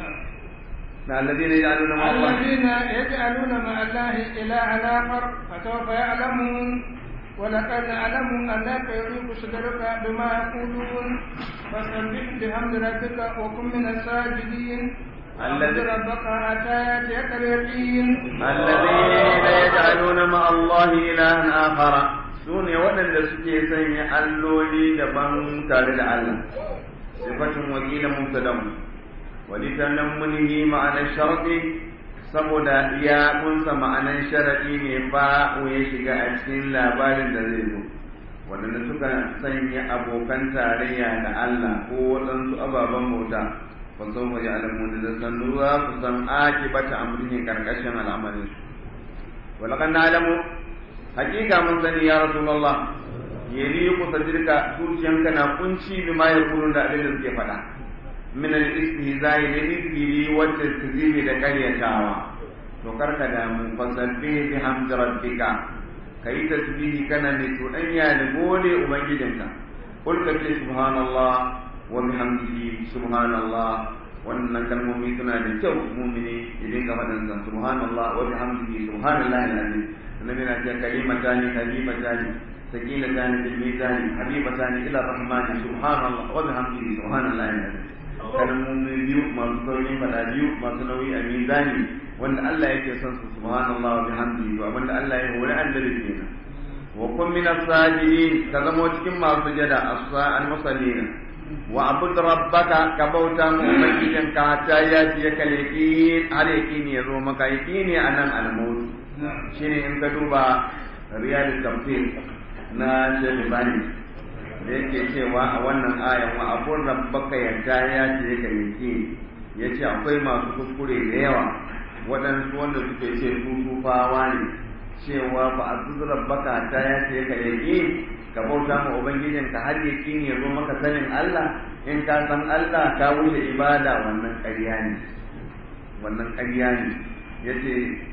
الذين يجعلون مع الله
الذين يجعلون مع الله إلها آخر فسوف يعلمون ولقد نعلم أنك يضيق صدرك بما يقولون فسبح بحمد ربك وكن من الساجدين واعبد ربك حتى يأتيك اليقين
الذين يجعلون مع الله إلها آخر سوني ولن suke sanya alloli daban tare da Allah sifatun wakilin mubtadamu walitanammunihi ma'anar sharɗi saboda ya kunsa ma'anar sharaɗi ne ba ya shiga a cikin labarin da zai zo waɗanda suka sanya abokan tarayya da Allah ko waɗansu ababen bauta fa sau ma ya'lamu da sannu za su san akibata amrihin karkashin al'amarin su walakan na'lamu hakika mun sani ya rasulullah yali ku sadirka zuciyanka na kunci bima yaqulun da abin da suke faɗa min al-istihza'i da izgili wata tazimi da karyatawa to karka da mu fasabbi bi hamdi rabbika kai tasbihi kana ne to dan ya ne gode ubangijinka kul ka ce subhanallah wa bihamdihi subhanallah wannan kalmomi suna da kyau mumini idan ka faɗin sa subhanallah wa bihamdihi subhanallahi alazim annabi na ce kalimatani kalimatani sakinatani bil mizani habibatani ila rahmani subhanallah wa bihamdihi subhanallahi alazim kalmomi biyu masu saurin faɗa biyu masu nauyi a mizani wanda Allah yake son su subhanallahi wa bihamdihi to abinda Allah ya hore annabi kenan wa kun min as-sajidin ka zama cikin masu jada as-sa'al musallina wa abud rabbaka ka bauta mu ubangijin ka ta ya ci ya kaleki har yakini ya zo maka yakini anan al-maut shine in ka duba riyal tafsir na Sheikh Bani da yake cewa a wannan ayan wa abun rabbaka ya ta ya ci ya kaleki yace akwai masu kuskure da yawa waɗansu wanda suke ce su tufawa ne cewa ba a zuzurar baka ta ya ce ka yaƙi ka bauta ma ubangijin ka har yaƙi ne zo maka sanin Allah in ka san Allah ka wuce ibada wannan ƙarya ne wannan ƙarya ne yace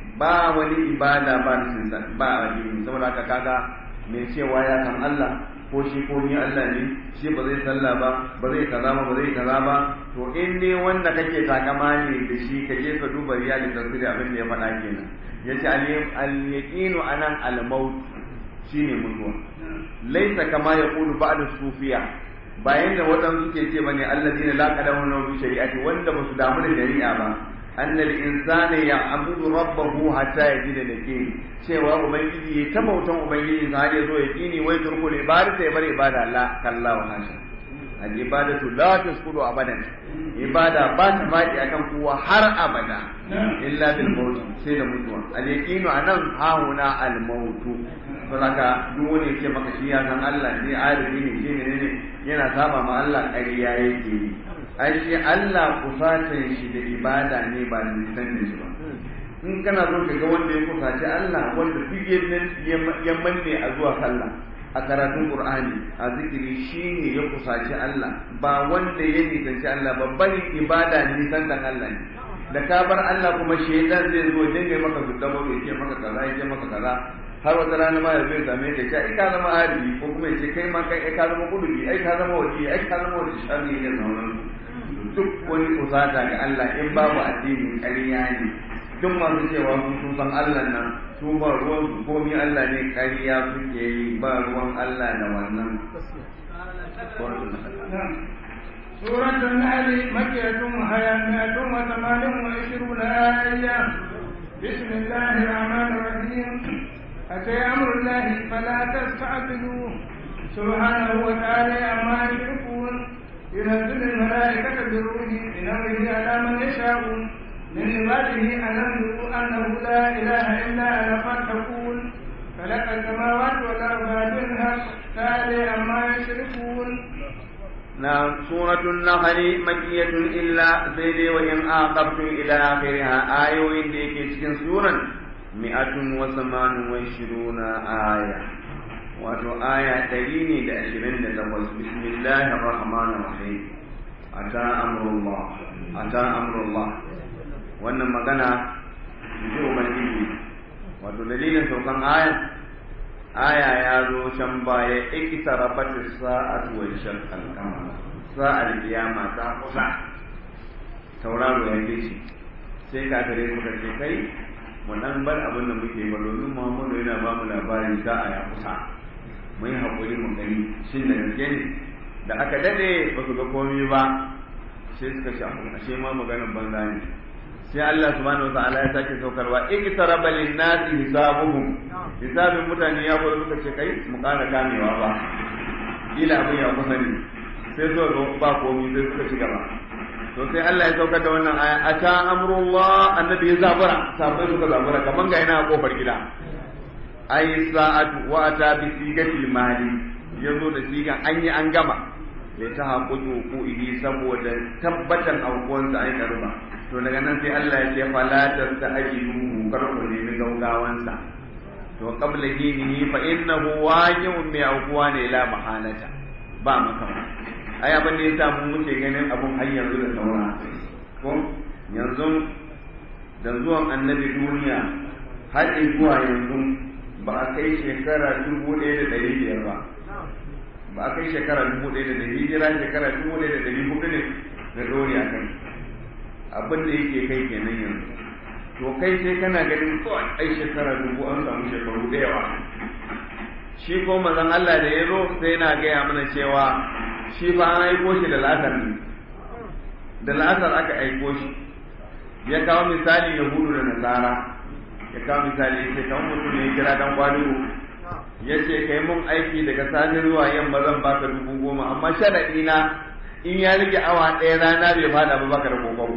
ba wani ibada ba da ba addini saboda haka kaga mai cewa ya san Allah ko shi ko ni Allah ne shi ba zai sallah ba ba zai kaza ba ba zai kaza ba to in ne wanda kake takama ne da shi ka je ka duba riyali tafsiri abin da ya faɗa kenan yace al yaqinu anan al maut shine mutuwa laisa kama yaqulu ba'da sufiya bayan da waɗansu suke ce bane alladina la qadamu bi shari'ati wanda ba su damu da shari'a ba annal insana ya'budu rabbahu hatta yajida lake cewa ubangiji ya tabautan ubangiji sa har ya zo ya kini wai turkul ibadata ya bar ibada la kallahu hasha al ibadatu la tasqudu abadan ibada ba ta faɗi akan kowa har abada illa bil maut sai da mutuwa al yaqinu anan hauna al maut saboda duk wani yake maka shi ya san Allah ne alibi ne shi ne ne yana saba ma Allah ƙarya yake yi ai shi Allah kusatan shi da ibada ne ba da nisan da shi ba in kana so ka ga wanda ya kusaci Allah wanda duk ya manne a zuwa sallah a karatun Qur'ani a zikiri shine ya kusaci Allah ba wanda ya nisanci Allah ba bari ibada nisan da Allah ne da ka bar Allah kuma shaitan zai zo dinga maka zuddabo ya ce maka kaza ya ce maka kaza har wata rana ma ya zai same ka ce ai ka zama arifi ko kuma ya ce kai ma kai ai ka zama kudubi ai ka zama wali ai ka zama wali sharri ne sauran duk wani kusata ga Allah in babu addini ƙarya ne duk masu cewa sun sun san Allah nan su ba ruwan su komi Allah ne ƙarya suke yi ba ruwan Allah da wannan
سورة النحل مكية وهي مئة وثمان وعشرون آية بسم الله الرحمن الرحيم أتي أمر الله فلا تستعجلوه سبحانه وتعالى عما يشركون ينزل الملائكة بالروح من أمره على من يشاء من عباده أن ينذروا أنه لا إله إلا أنا فاتقون خلق السماوات والأرض بالحق تعالى عما يشركون
نعم سورة النحل مكية إلا سيدي وإن عاقبتم إلى آخرها آية وإن ديك سورة مئة وثمان وعشرون آية wato aya ɗari ne da ashirin da takwas bismillahir rahmanir rahim ata amrullah ata amrullah wannan magana ji ubangiji wato dalilin saukan aya aya ya zo can baya iktarabat as-sa'atu wa shaqqal qamar sa'ar kiyama ta kusa tauraro ya ce shi sai ka tare suka ce kai mu dan bar abin da muke ba domin Muhammadu yana ba mu labarin sa'a ya kusa mu yi haƙuri mu gani shin da gaske ne da aka dade ba su ga komai ba sai suka shafu ashe ma maganar banza ne sai Allah subhanahu wataala ya sake saukarwa iktaraba lin-nasi hisabuhum hisabin mutane ya zo suka ce kai mu ƙara kamewa ba kila abin ya kusa ne sai so zo ba komai sai suka ci gaba to sai Allah ya saukar da wannan aya ata amrullah annabi ya zabura sabai suka zabura kaman ga ina a kofar gida ai sa'atu wa ata bi sigatil mali yazo da sigan an yi an gama ya ta haƙuƙi ko ihi saboda tabbatar aukuwansa ai karba to daga nan sai Allah ya ce fala tastajilu kar ku nemi gaugawansa to qabla hinihi fa innahu waji'un bi aukuwa ne la mahalata ba makama ai abin da yasa mu muke ganin abun har yanzu da saura ko yanzu da zuwan annabi duniya har zuwa yanzu ba a kai shekara dubu ɗaya da ɗari biyar ba ba a kai shekara dubu ɗaya da ɗari hijira shekara dubu ɗaya da ɗari hudu ne da ɗori a kai abin da yake kai kenan yanzu to kai sai kana ganin kawai ai shekara dubu an samu shekaru da yawa shi ko mazan Allah da ya zo sai na gaya mana cewa shi fa an aiko shi da la'asar ne da la'asar aka aiko shi ya kawo misali yahudu da nasara ya kawo misali ya ce kamar mutum ne kira dan kwadugo ya ce kai mun aiki daga safe zuwa yamma zan baka dubu goma amma sharaɗi na in ya rage awa ɗaya rana bai fada ba baka da kokoro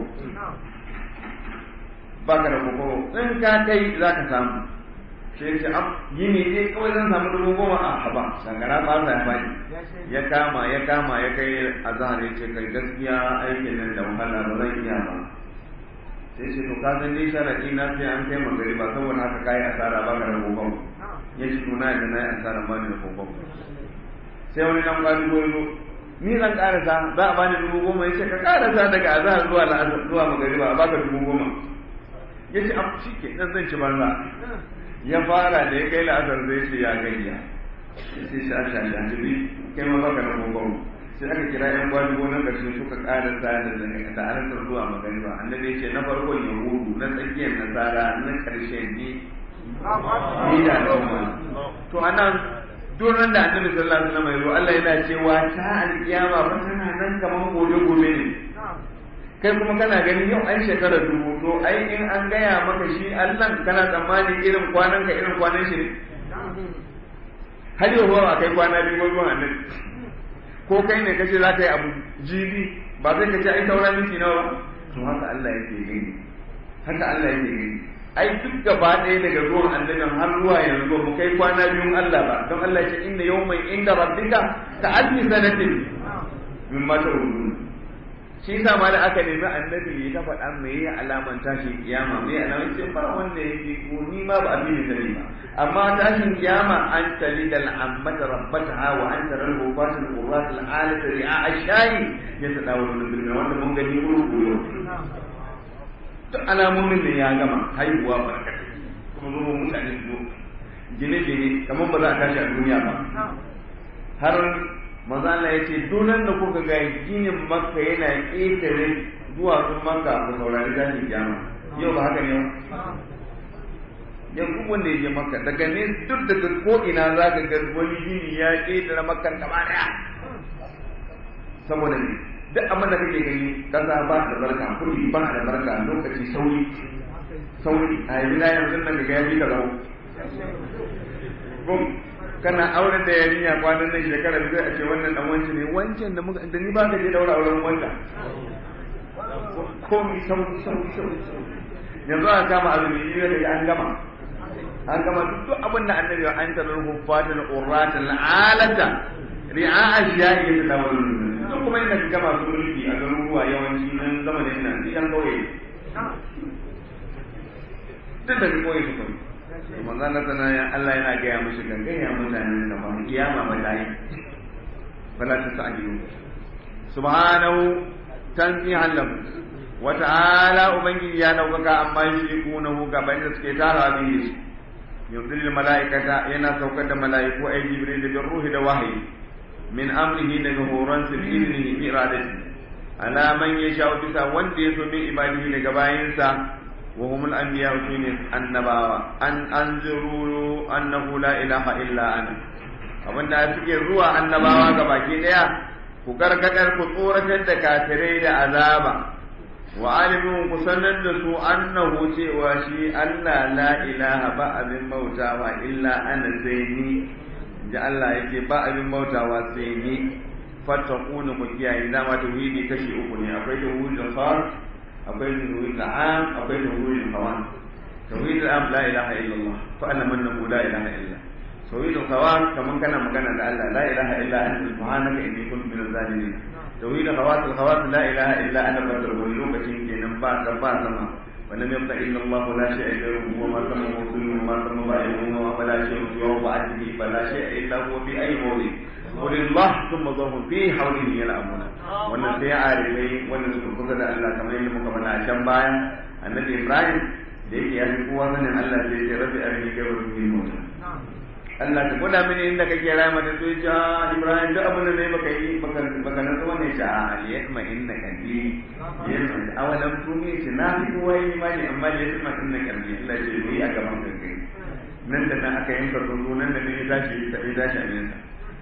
baka da kokoro in ka kai za ka samu sai ce am yini dai kawai zan samu dubu goma a haba shangara ba ya faɗi ya kama ya kama ya kai azhar ya ce kai gaskiya aikin nan da wahala ba zan iya ba sai ce to ka san dai sharadi na sai an kai magari ba saboda haka kai asara ba ka da kokon ya ce to na yadda na yi asara ba ni da kokon sai wani nan kwali goyo ni zan karasa za a bani dubu goma ya ce ka karasa daga azhar zuwa la'asar zuwa magari ba a baka dubu goma ya ce abu shi ke nan zan ci banza ya fara da ya kai la'asar zai ce ya gayya sai sha sha sha jibi kai ma baka da kokon sai aka kira yan gwani na ƙarshe suka ƙara tsada da ne da halartar zuwa magariba annabi ya ce na farkon yahudu na tsakiyar nasara na ƙarshe ne ni da al'umma to anan duran da annabi sallallahu alaihi wasallam ya Allah yana cewa ta alƙiyama ba tana nan kaman gobe gobe ne kai kuma kana ganin yau an shekara dubu to ai in an gaya maka shi Allah kana tsammani irin kwanan ka irin kwanan shi ne har yau ba kai kwana biyu ba zuwa annabi ko kai ne kace za ka yi abu jibi ba zai kace ai saura miki nawa to haka Allah yake gani haka Allah yake gani ai duk gaba ɗaya daga zuwan annabin har zuwa yanzu mu kai kwana biyun Allah ba don Allah ya ce inna yawman inda rabbika ka alfi sanatin mimma ta'udun shi yasa ma da aka nemi annabi ya ta faɗa me ya alaman tashin kiyama me alaman ce ba wanda yake ko ni ma ba abin da ba amma tashin kiyama an tali da al'ammata rabbataha wa an tarar hufatul qurrat al'alat ri'a ash-shayi ya ta dawo da bilmi wanda mun gani ruku yau duk alamomin ne ya gama haihuwa barkatai kuma zo mutane su gine-gine kamar ba za a tashi a duniya ba har maza Allah ya ce donan da kuka ga ginin makka yana ƙetare zuwa sun makka ku saurari tashin kiyama yau ba haka ne ba yanzu wanda ya je makka daga ne duk daga ko ina za ka ga wani gini ya ƙetare makka gaba daya saboda ne duk abin da kake gani kasa ba da barka kudi ba da barka lokaci sauri sauri a yanzu na yanzu nan ga ya bi ka zama kana auren da yarinya kwanan nan shekara da zai a ce wannan dan wancan ne wancan da muka da ni ba ka je daura auren wanda ko mi sau sau sau yanzu an kama azumi ne da an gama an gama duk abin da annabi ya an tarar huffatul urratul alata ri'a ashiya'i da tawallul duk kuma inda ka gama su mulki a garuruwa yawanci nan zamanin nan yan kauye duk da kauye su kauye manzon na sana ya Allah yana gaya musu gangaya mutanen da ba kiyama ba ta yi fala ta sa'ajiyu subhanahu tanzihan lahu wa ta'ala ubangiji ya daukaka amma yushrikunahu gaban da suke tara bihi yuzil malaikata yana saukar da malaiku ay jibril da ruhi da wahayi min amrihi daga horon su bi iznihi bi iradati ala man yasha bisa wanda ya so min ibadihi daga bayinsa وهم الأنبياء من النبوة أن أنذروا أنه لا إله إلا أنا abin da suke zuwa annabawa ga baki daya ku gargadar ku tsoratar da kafirai da azaba wa alimin ku sanar da su annahu cewa shi Allah la ilaha ba abin bautawa illa ana sai ni ji Allah yake ba abin bautawa sai ni fattaquna ku kiyaye dama tauhidi kashi uku ne akwai tauhidul khas akwai tauhid al'am akwai tauhid al-qawan tauhid al'am la ilaha illallah fa ana man la ilaha illa tauhid al-qawan kaman kana magana da Allah la ilaha illa anta subhanaka inni kuntu minaz zalimin tauhid al-qawas al-qawas la ilaha illa ana badar wani lokacin kenan ba ta ba sama ولم يبق الا الله لا شيء غيره وما تم موصول وما تم بائعه ولا شيء سواه بعده فلا شيء الا هو في اي موضع قل الله ثم ظهر في حوله يلعبون wannan sai arifai wanda suka kusa da Allah kamar yadda muka faɗa a can baya annabi Ibrahim da yake ya fi kowa sanin Allah sai ya rabbi arini kai wa ruhi mota Allah ka gwada mini inda kake raya mata to ya Ibrahim duk abin da ne baka yi baka baka nan zuwa ne ta aliyatma inna kalbi yana awalam tumi shi na fi kowa yi imani amma aliyatma inna kalbi Allah ya yi a gaban kai nan da nan aka yanka tsuntsu nan da ne ya tashi ya tashi a nesa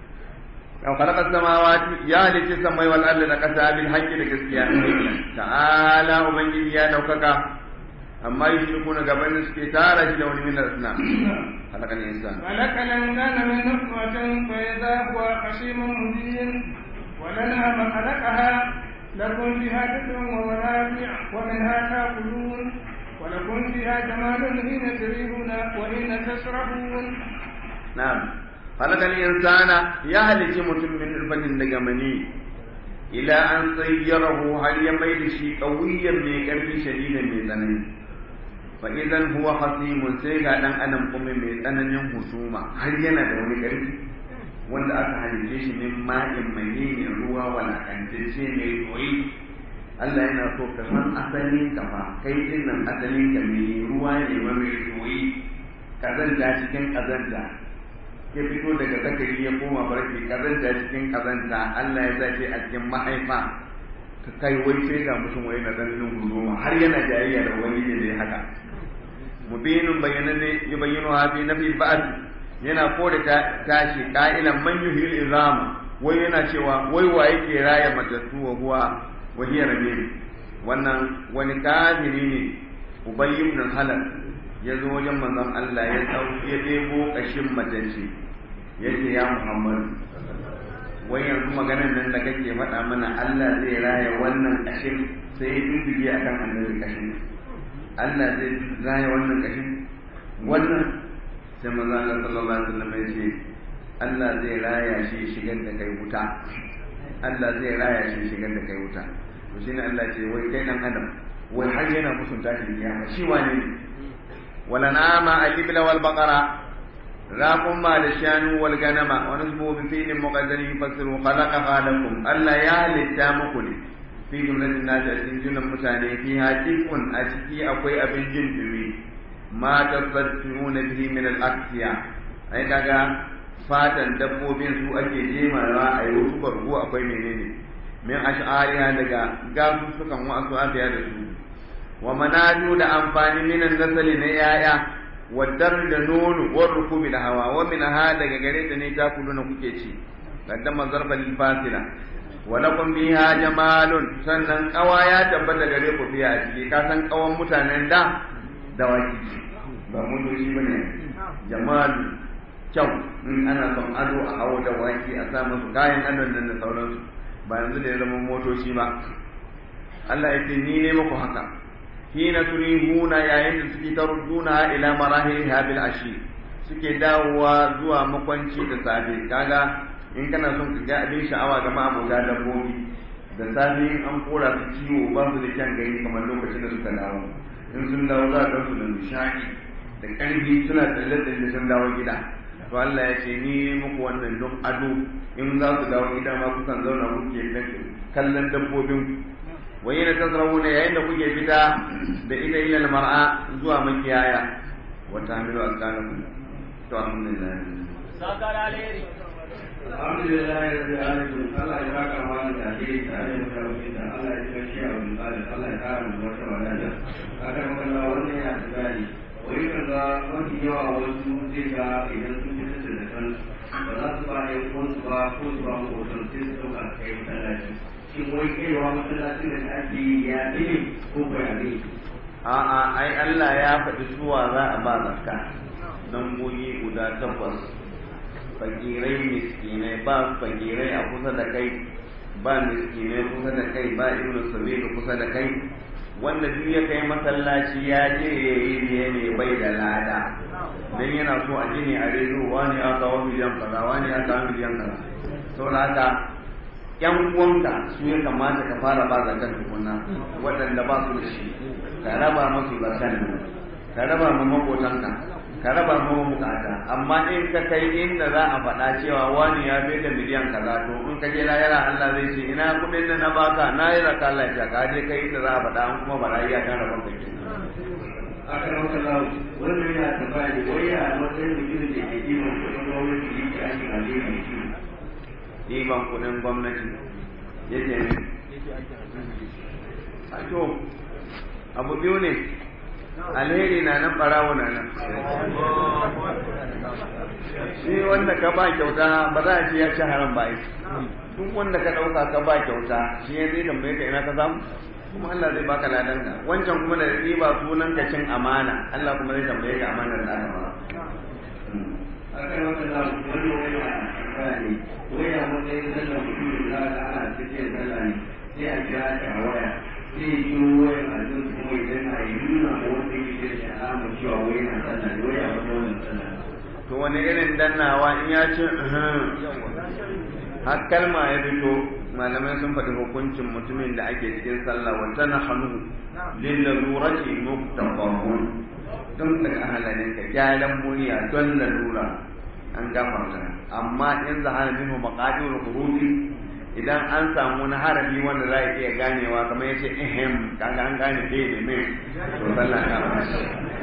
أو خلق السماوات يا لك السماء والأرض لقسا بالحق لكسكيا تعالى ومن يا دوكك amma yushrikuna gaban suke tara shi da wani min al-asna halakal insan
خلق الإنسان من نطفة فإذا هو خصيم مبين ولنعم خلقها لكم فيها دفء ومنافع ومنها تأكلون ولكم فيها جمال حين تريحون وحين تسرحون
na'am halakal insana ya halici mutum min albanin daga mani ila an sayyarahu har ya mai da shi qawiyan mai karfi shadidan mai tsanani fa idan huwa hasimun sai ga dan adam kuma mai tsananin husuma har yana da wani karfi wanda aka halice shi min ma'in mai ruwa walakantacce mai yoyi Allah yana so ka san asalin ka fa kai din nan asalin ka mai ruwa ne mai yoyi kazanta cikin kazanta ya fito daga zakari ya koma barki kazanta cikin kazanta Allah ya sace a cikin mahaifa ka kai wai sai ga mutum wai na ganin huzuma har yana jayayya da wani ne da ya haka mubinun bayananne ya bayyana ha fi nafi ba'd yana kore ta tashi qa'ilan man yuhil izama wai yana cewa wai wa yake raya matattu wa huwa wa hiya rabbil wannan wani kafiri ne ubayy ibn halal ya zo wajen manzon Allah ya dau ya debo kashin matacce yace ya Muhammad wai yanzu maganar nan da kake faɗa mana Allah zai raya wannan kashin sai ya dubige akan annabi kashin Allah zai raya wannan kashin wannan sai manzon Allah sallallahu alaihi wasallam ya ce Allah zai raya shi shigar da kai wuta Allah zai raya shi shigar da kai wuta to shine Allah ce wai kai dan adam wai har yana musunta shi kiyama shi wane ne wala nama al-ibla wal baqara راكم ما الشان والغنم ونسبه بفيل مقدر يفسر خلقها لكم ألا يا للتامكن في جملة الناس أسين جنة متاني فيها كيف أشكي أقوي أبن جنبي ما تصدقون به من الأكسية أي كاكا fatan dabbobin su ake jemawa a yi wasu bargo akwai menene min ash'ariha daga gasu sukan wasu afiya da su wa manaju da amfani minan nasali na yaya wadar da nono war rukubi da hawa wa min ha daga gare ta ne ta kuluna kuke ci qaddama zarfa lil fasila wa lakum biha jamalun sannan kawa ya tabbata gare ku fiya a ciki ka san kawan mutanen da dawaki ba mutoci bane jamalu kyau in ana son ado a hawo da waki a sa musu kayan adon nan da sauransu ba yanzu da ya zama motoci ba Allah ya ce ni ne muku haka hina turihuna yayin da suke tarudduna ila marahiliha bil ashi suke dawowa zuwa makwanci da safe kaga in kana son ka ga abin sha'awa ga ma'abuta dabbobi da safe in an kora su ciwo ba su da kyan gani kamar lokacin da suka dawo in sun dawo za a su da nishaɗi da ƙarfi suna tsalle-tsalle sun dawo gida to Allah ya ce ni muku wannan don ado in za su dawo gida ma kukan zauna kuke kallon dabbobin wai yana tasrawuna yayin da kuke fita da ita ila mar'a zuwa makiyaya wa tahmilu asqalakum to alhamdulillah
sakar alheri
alhamdulillah rabbil alamin Allah ya baka wani da ke tare da karfi da Allah ya kashi a wani tsari Allah ya kara mu wata wadata aka maka Allah wannan ya tsari wai kan ga mafi yawa wasu zai ga idan sun fita da kan ba za su ba ya ko su ba ko su ba mu hoton sai su dauka kai masallaci shin wai kaiwa masallacin da ake yi ya ne ko ko ya ne
a'a ai Allah ya faɗi suwa za a ba zakka dan goyi guda takwas fakirai miskinai ba fakirai a kusa da kai ba miskinai kusa da kai ba ibnu sabilu kusa da kai wanda duk ya kai masallaci ya je ya yi biye ne bai da lada dan yana so a gini a rezo wani ya kawo miliyan kaza wani ya kawo miliyan kaza saboda haka yan uwanka su ya kamata ka fara ba zakan tukuna waɗanda ba su da shi ka raba masu zakan ka raba ma makotanka ka raba ma bukata amma in ka kai inda za a faɗa cewa wani ya bai da miliyan kaza to in ka je lahira Allah zai ce ina kuɗin da na baka na yi raka Allah ya ka je kai inda za a faɗa an kuma bara iya kan rabon kake
aka maka lawo wannan yana tambaya ne wai ya matsayin mutumin da ke kiwon kuɗin gwamnati yake aikin alheri mai kiwo
ɗiban kuɗin gwamnati yake ne a to abu biyu ne alheri na nan ɓarawo na nan shi wanda ka ba kyauta ba za a ce ya ci haram ba duk wanda ka ɗauka ka ba kyauta shi ya zai tambaye ka ina ka samu kuma Allah zai baka ladan ka wancan kuma da riba sunan ka cin amana Allah kuma zai tambaye ka amanar da aka ba
akan wata da wani wani a ne waya matsayin sallar mutum da za ka ana cikin sallah ne sai a kira ta a waya sai yi kiro wayan a jin kuma idan a yi nuna ma wanda yake da alamar cewa waya na sallah ne waya wata wannan sallah
to wani irin dannawa in ya ce har kalma ya fito malamai sun faɗi hukuncin mutumin da ake cikin sallah wa tana hannu lillalurati muktafahun don daga halalin ka gyaran murya don lalura an gafarta amma in zahara minhu maqadirul hurufi idan an samu wani harafi wanda za a iya ganewa kamar yace ehem kaga an gane dai da me to sallah ta bashi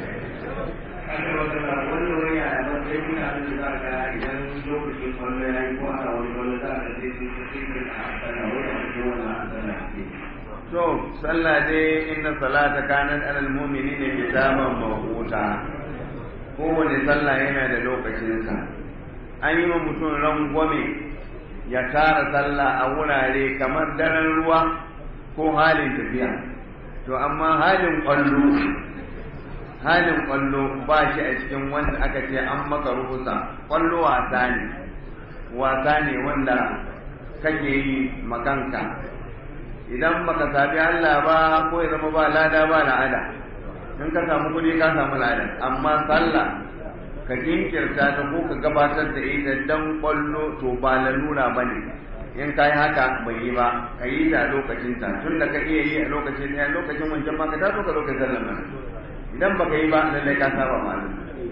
aka wata da wani waya a matsayin mutane da za ka idan lokacin kwallo ya yi ko ana wani kwallo za ka sai sun sai sun a sallah waya a cikin wannan sallah ke
to sallah dai inna salata kanat alal mu'minina kitaban mawquta kowane sallah yana da lokacinsa an yi wa mutum rangwame ya tara sallah a wurare kamar daren ruwa ko halin tafiya to amma halin kwallo halin kwallo ba shi a cikin wanda aka ce an maka ruhusa kwallo wasa ne wasa ne wanda kake yi makanka idan baka sabi Allah ba ko ya zama ba lada ba la'ada in ka samu kuɗi ka samu lada amma sallah ka jinkirta ta ko ka gabatar da ita dan kwallo to ba lalura ba ne in ka yi haka bai yi ba ka yi ta lokacin ta tun da ka iya yi a lokacin ɗaya lokacin wancan ma ka taso ka lokacin sallah mana idan baka yi ba lallai ka saba malam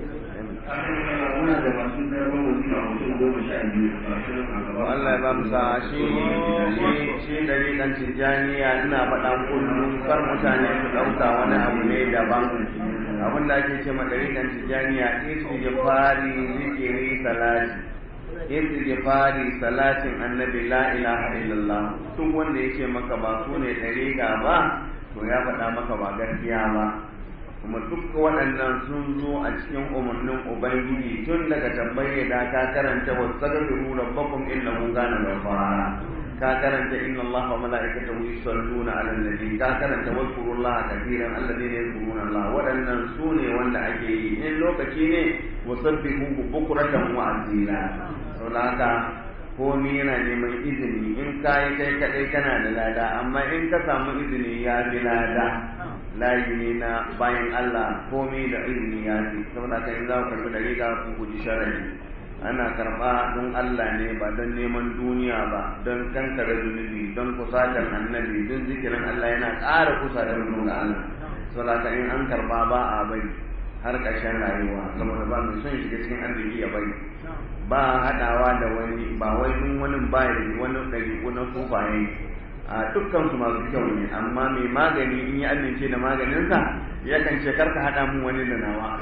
muna da masu zarban wasu a mutum goma sha biyu masu a gaba
Allah ya ba mu sa shi shi shi dariƙan tijjaniya ina faɗa kullum kar mutane su ɗauka wani abu ne daban abin da ake ce ma dariƙan tijjaniya istighfari zikiri salati istighfari salatin annabi la ilaha illallah duk wanda yake maka ba su ne dariƙa ba to ya faɗa maka ba gaskiya ba kuma duk waɗannan sun zo a cikin umarnin ubangiji tun daga tambaye da ka karanta wa sagafiru rabbakum innahu kana ghafara ka karanta inna allaha wa malaikatahu yusalluna ala nabi ka karanta wazkurullaha kathiran alladhina yadhkuruna allah waɗannan su ne wanda ake yi in lokaci ne wasabbihu bukratan wa asila saboda haka komi yana neman izini in ka yi kai kaɗai kana da lada amma in ka samu izini ya fi lada layi ne na bayan Allah komi da izini ya fi saboda kan in za ku karɓi da riga ku guji sharari ana karɓa don Allah ne ba don neman duniya ba don kankare zunubi don kusatar annabi don zikirin Allah yana ƙara kusa da mutum ga Allah saboda kan in an karɓa ba a bari har ƙarshen rayuwa saboda ba mai son shiga cikin arziki ya bari ba haɗawa da wani ba wai in wani ba da wani ɗari na sufaye a dukkan su masu kyau ne amma mai magani in ya amince da maganinsa yakan ce karka haɗa mun wani da nawa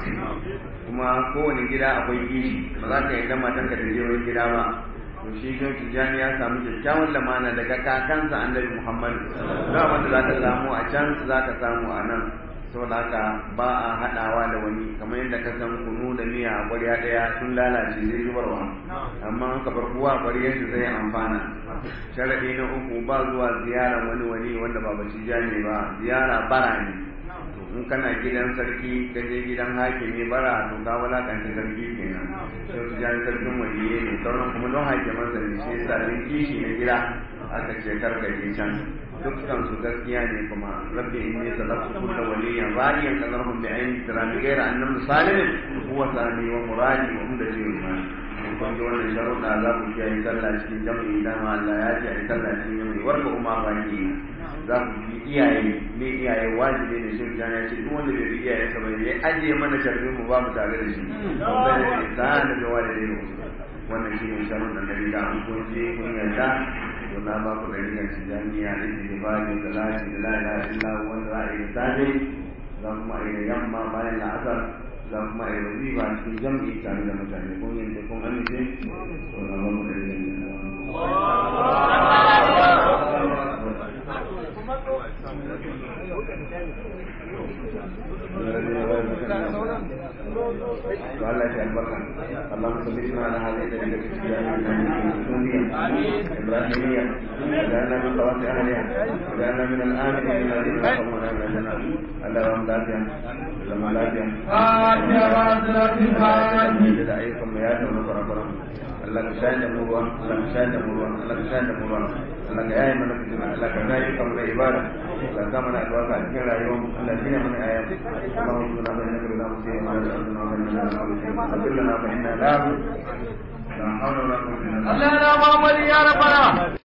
kuma kowane gida akwai kishi ba za ka yarda matan ka je wani gida ba to shi shi tijjani ya samu kyakkyawan lamana daga kakansa annabi muhammad da wanda za ka samu a can za ka samu a nan saboda haka ba a haɗawa da wani kamar yadda ka san kunu da miya a ƙwarya ɗaya sun lalace zai zubarwa amma ka bar kowa ƙwaryar shi zai amfana sharaɗi na uku ba zuwa ziyarar wani wani wanda ba baci ne ba ziyara bara ne in kana gidan sarki ka je gidan hakimi bara to ka walakanta sarki kenan sai su jani sarkin waliye ne sauran kuma don hakimansa ne shi yasa kishi na gida aka ce karkaje can dukkan su gaskiya ne kuma rabbi inni sadaqtu kullu waliyan radiyan kadarhum bi ayni tirami ghayra annam salimin huwa sami wa muradi wa umda jinn kun ji wannan sharuɗa za ku kiyaye sallah cikin jam'i idan Allah ya ce ai sallah cikin jam'i warka umma baki za ku bi iyaye ne iyaye wajibi ne shi ya ce duk wanda bai bi iyaye sa ba ya ajiye mana sharrin mu ba mu tare da shi ba da isa da walidai wannan shi ne sharuɗan da riga an kun je kun yarda to na ba ku da rigar tijaniya da ke ba da salati da la ilaha illa wanda za a yi safe za kuma a yi da yamma bayan la'asar za kuma a yi wazifa cikin jam'i tare da mutane kun yadda kun amince to na ba ku da rigar to Allah ya albarka Allahumma salli ala hadhihi al-nabiyyah إبراهيمية وجعلنا من طواف أهلها وجعلنا من الآمنين الذين يقومون من الجنة اللهم لا فيها لما لا فيها da ayyukan mai yada wani kwarakwaran Allah ka shayar da mu ruwan Allah ka shayar da mu ruwan Allah ka shayar da mu ruwan Allah ka yaye mana fitina Allah ka yaye kan da ibada Allah ka mana albarka a cikin rayuwar Allah ka mana aya Allahumma inna na'udhu bika min sharri ma nas'aluka wa min sharri ma nas'aluka fa inna la hawla wala quwwata illa billah
Allah na Muhammad ya rabbana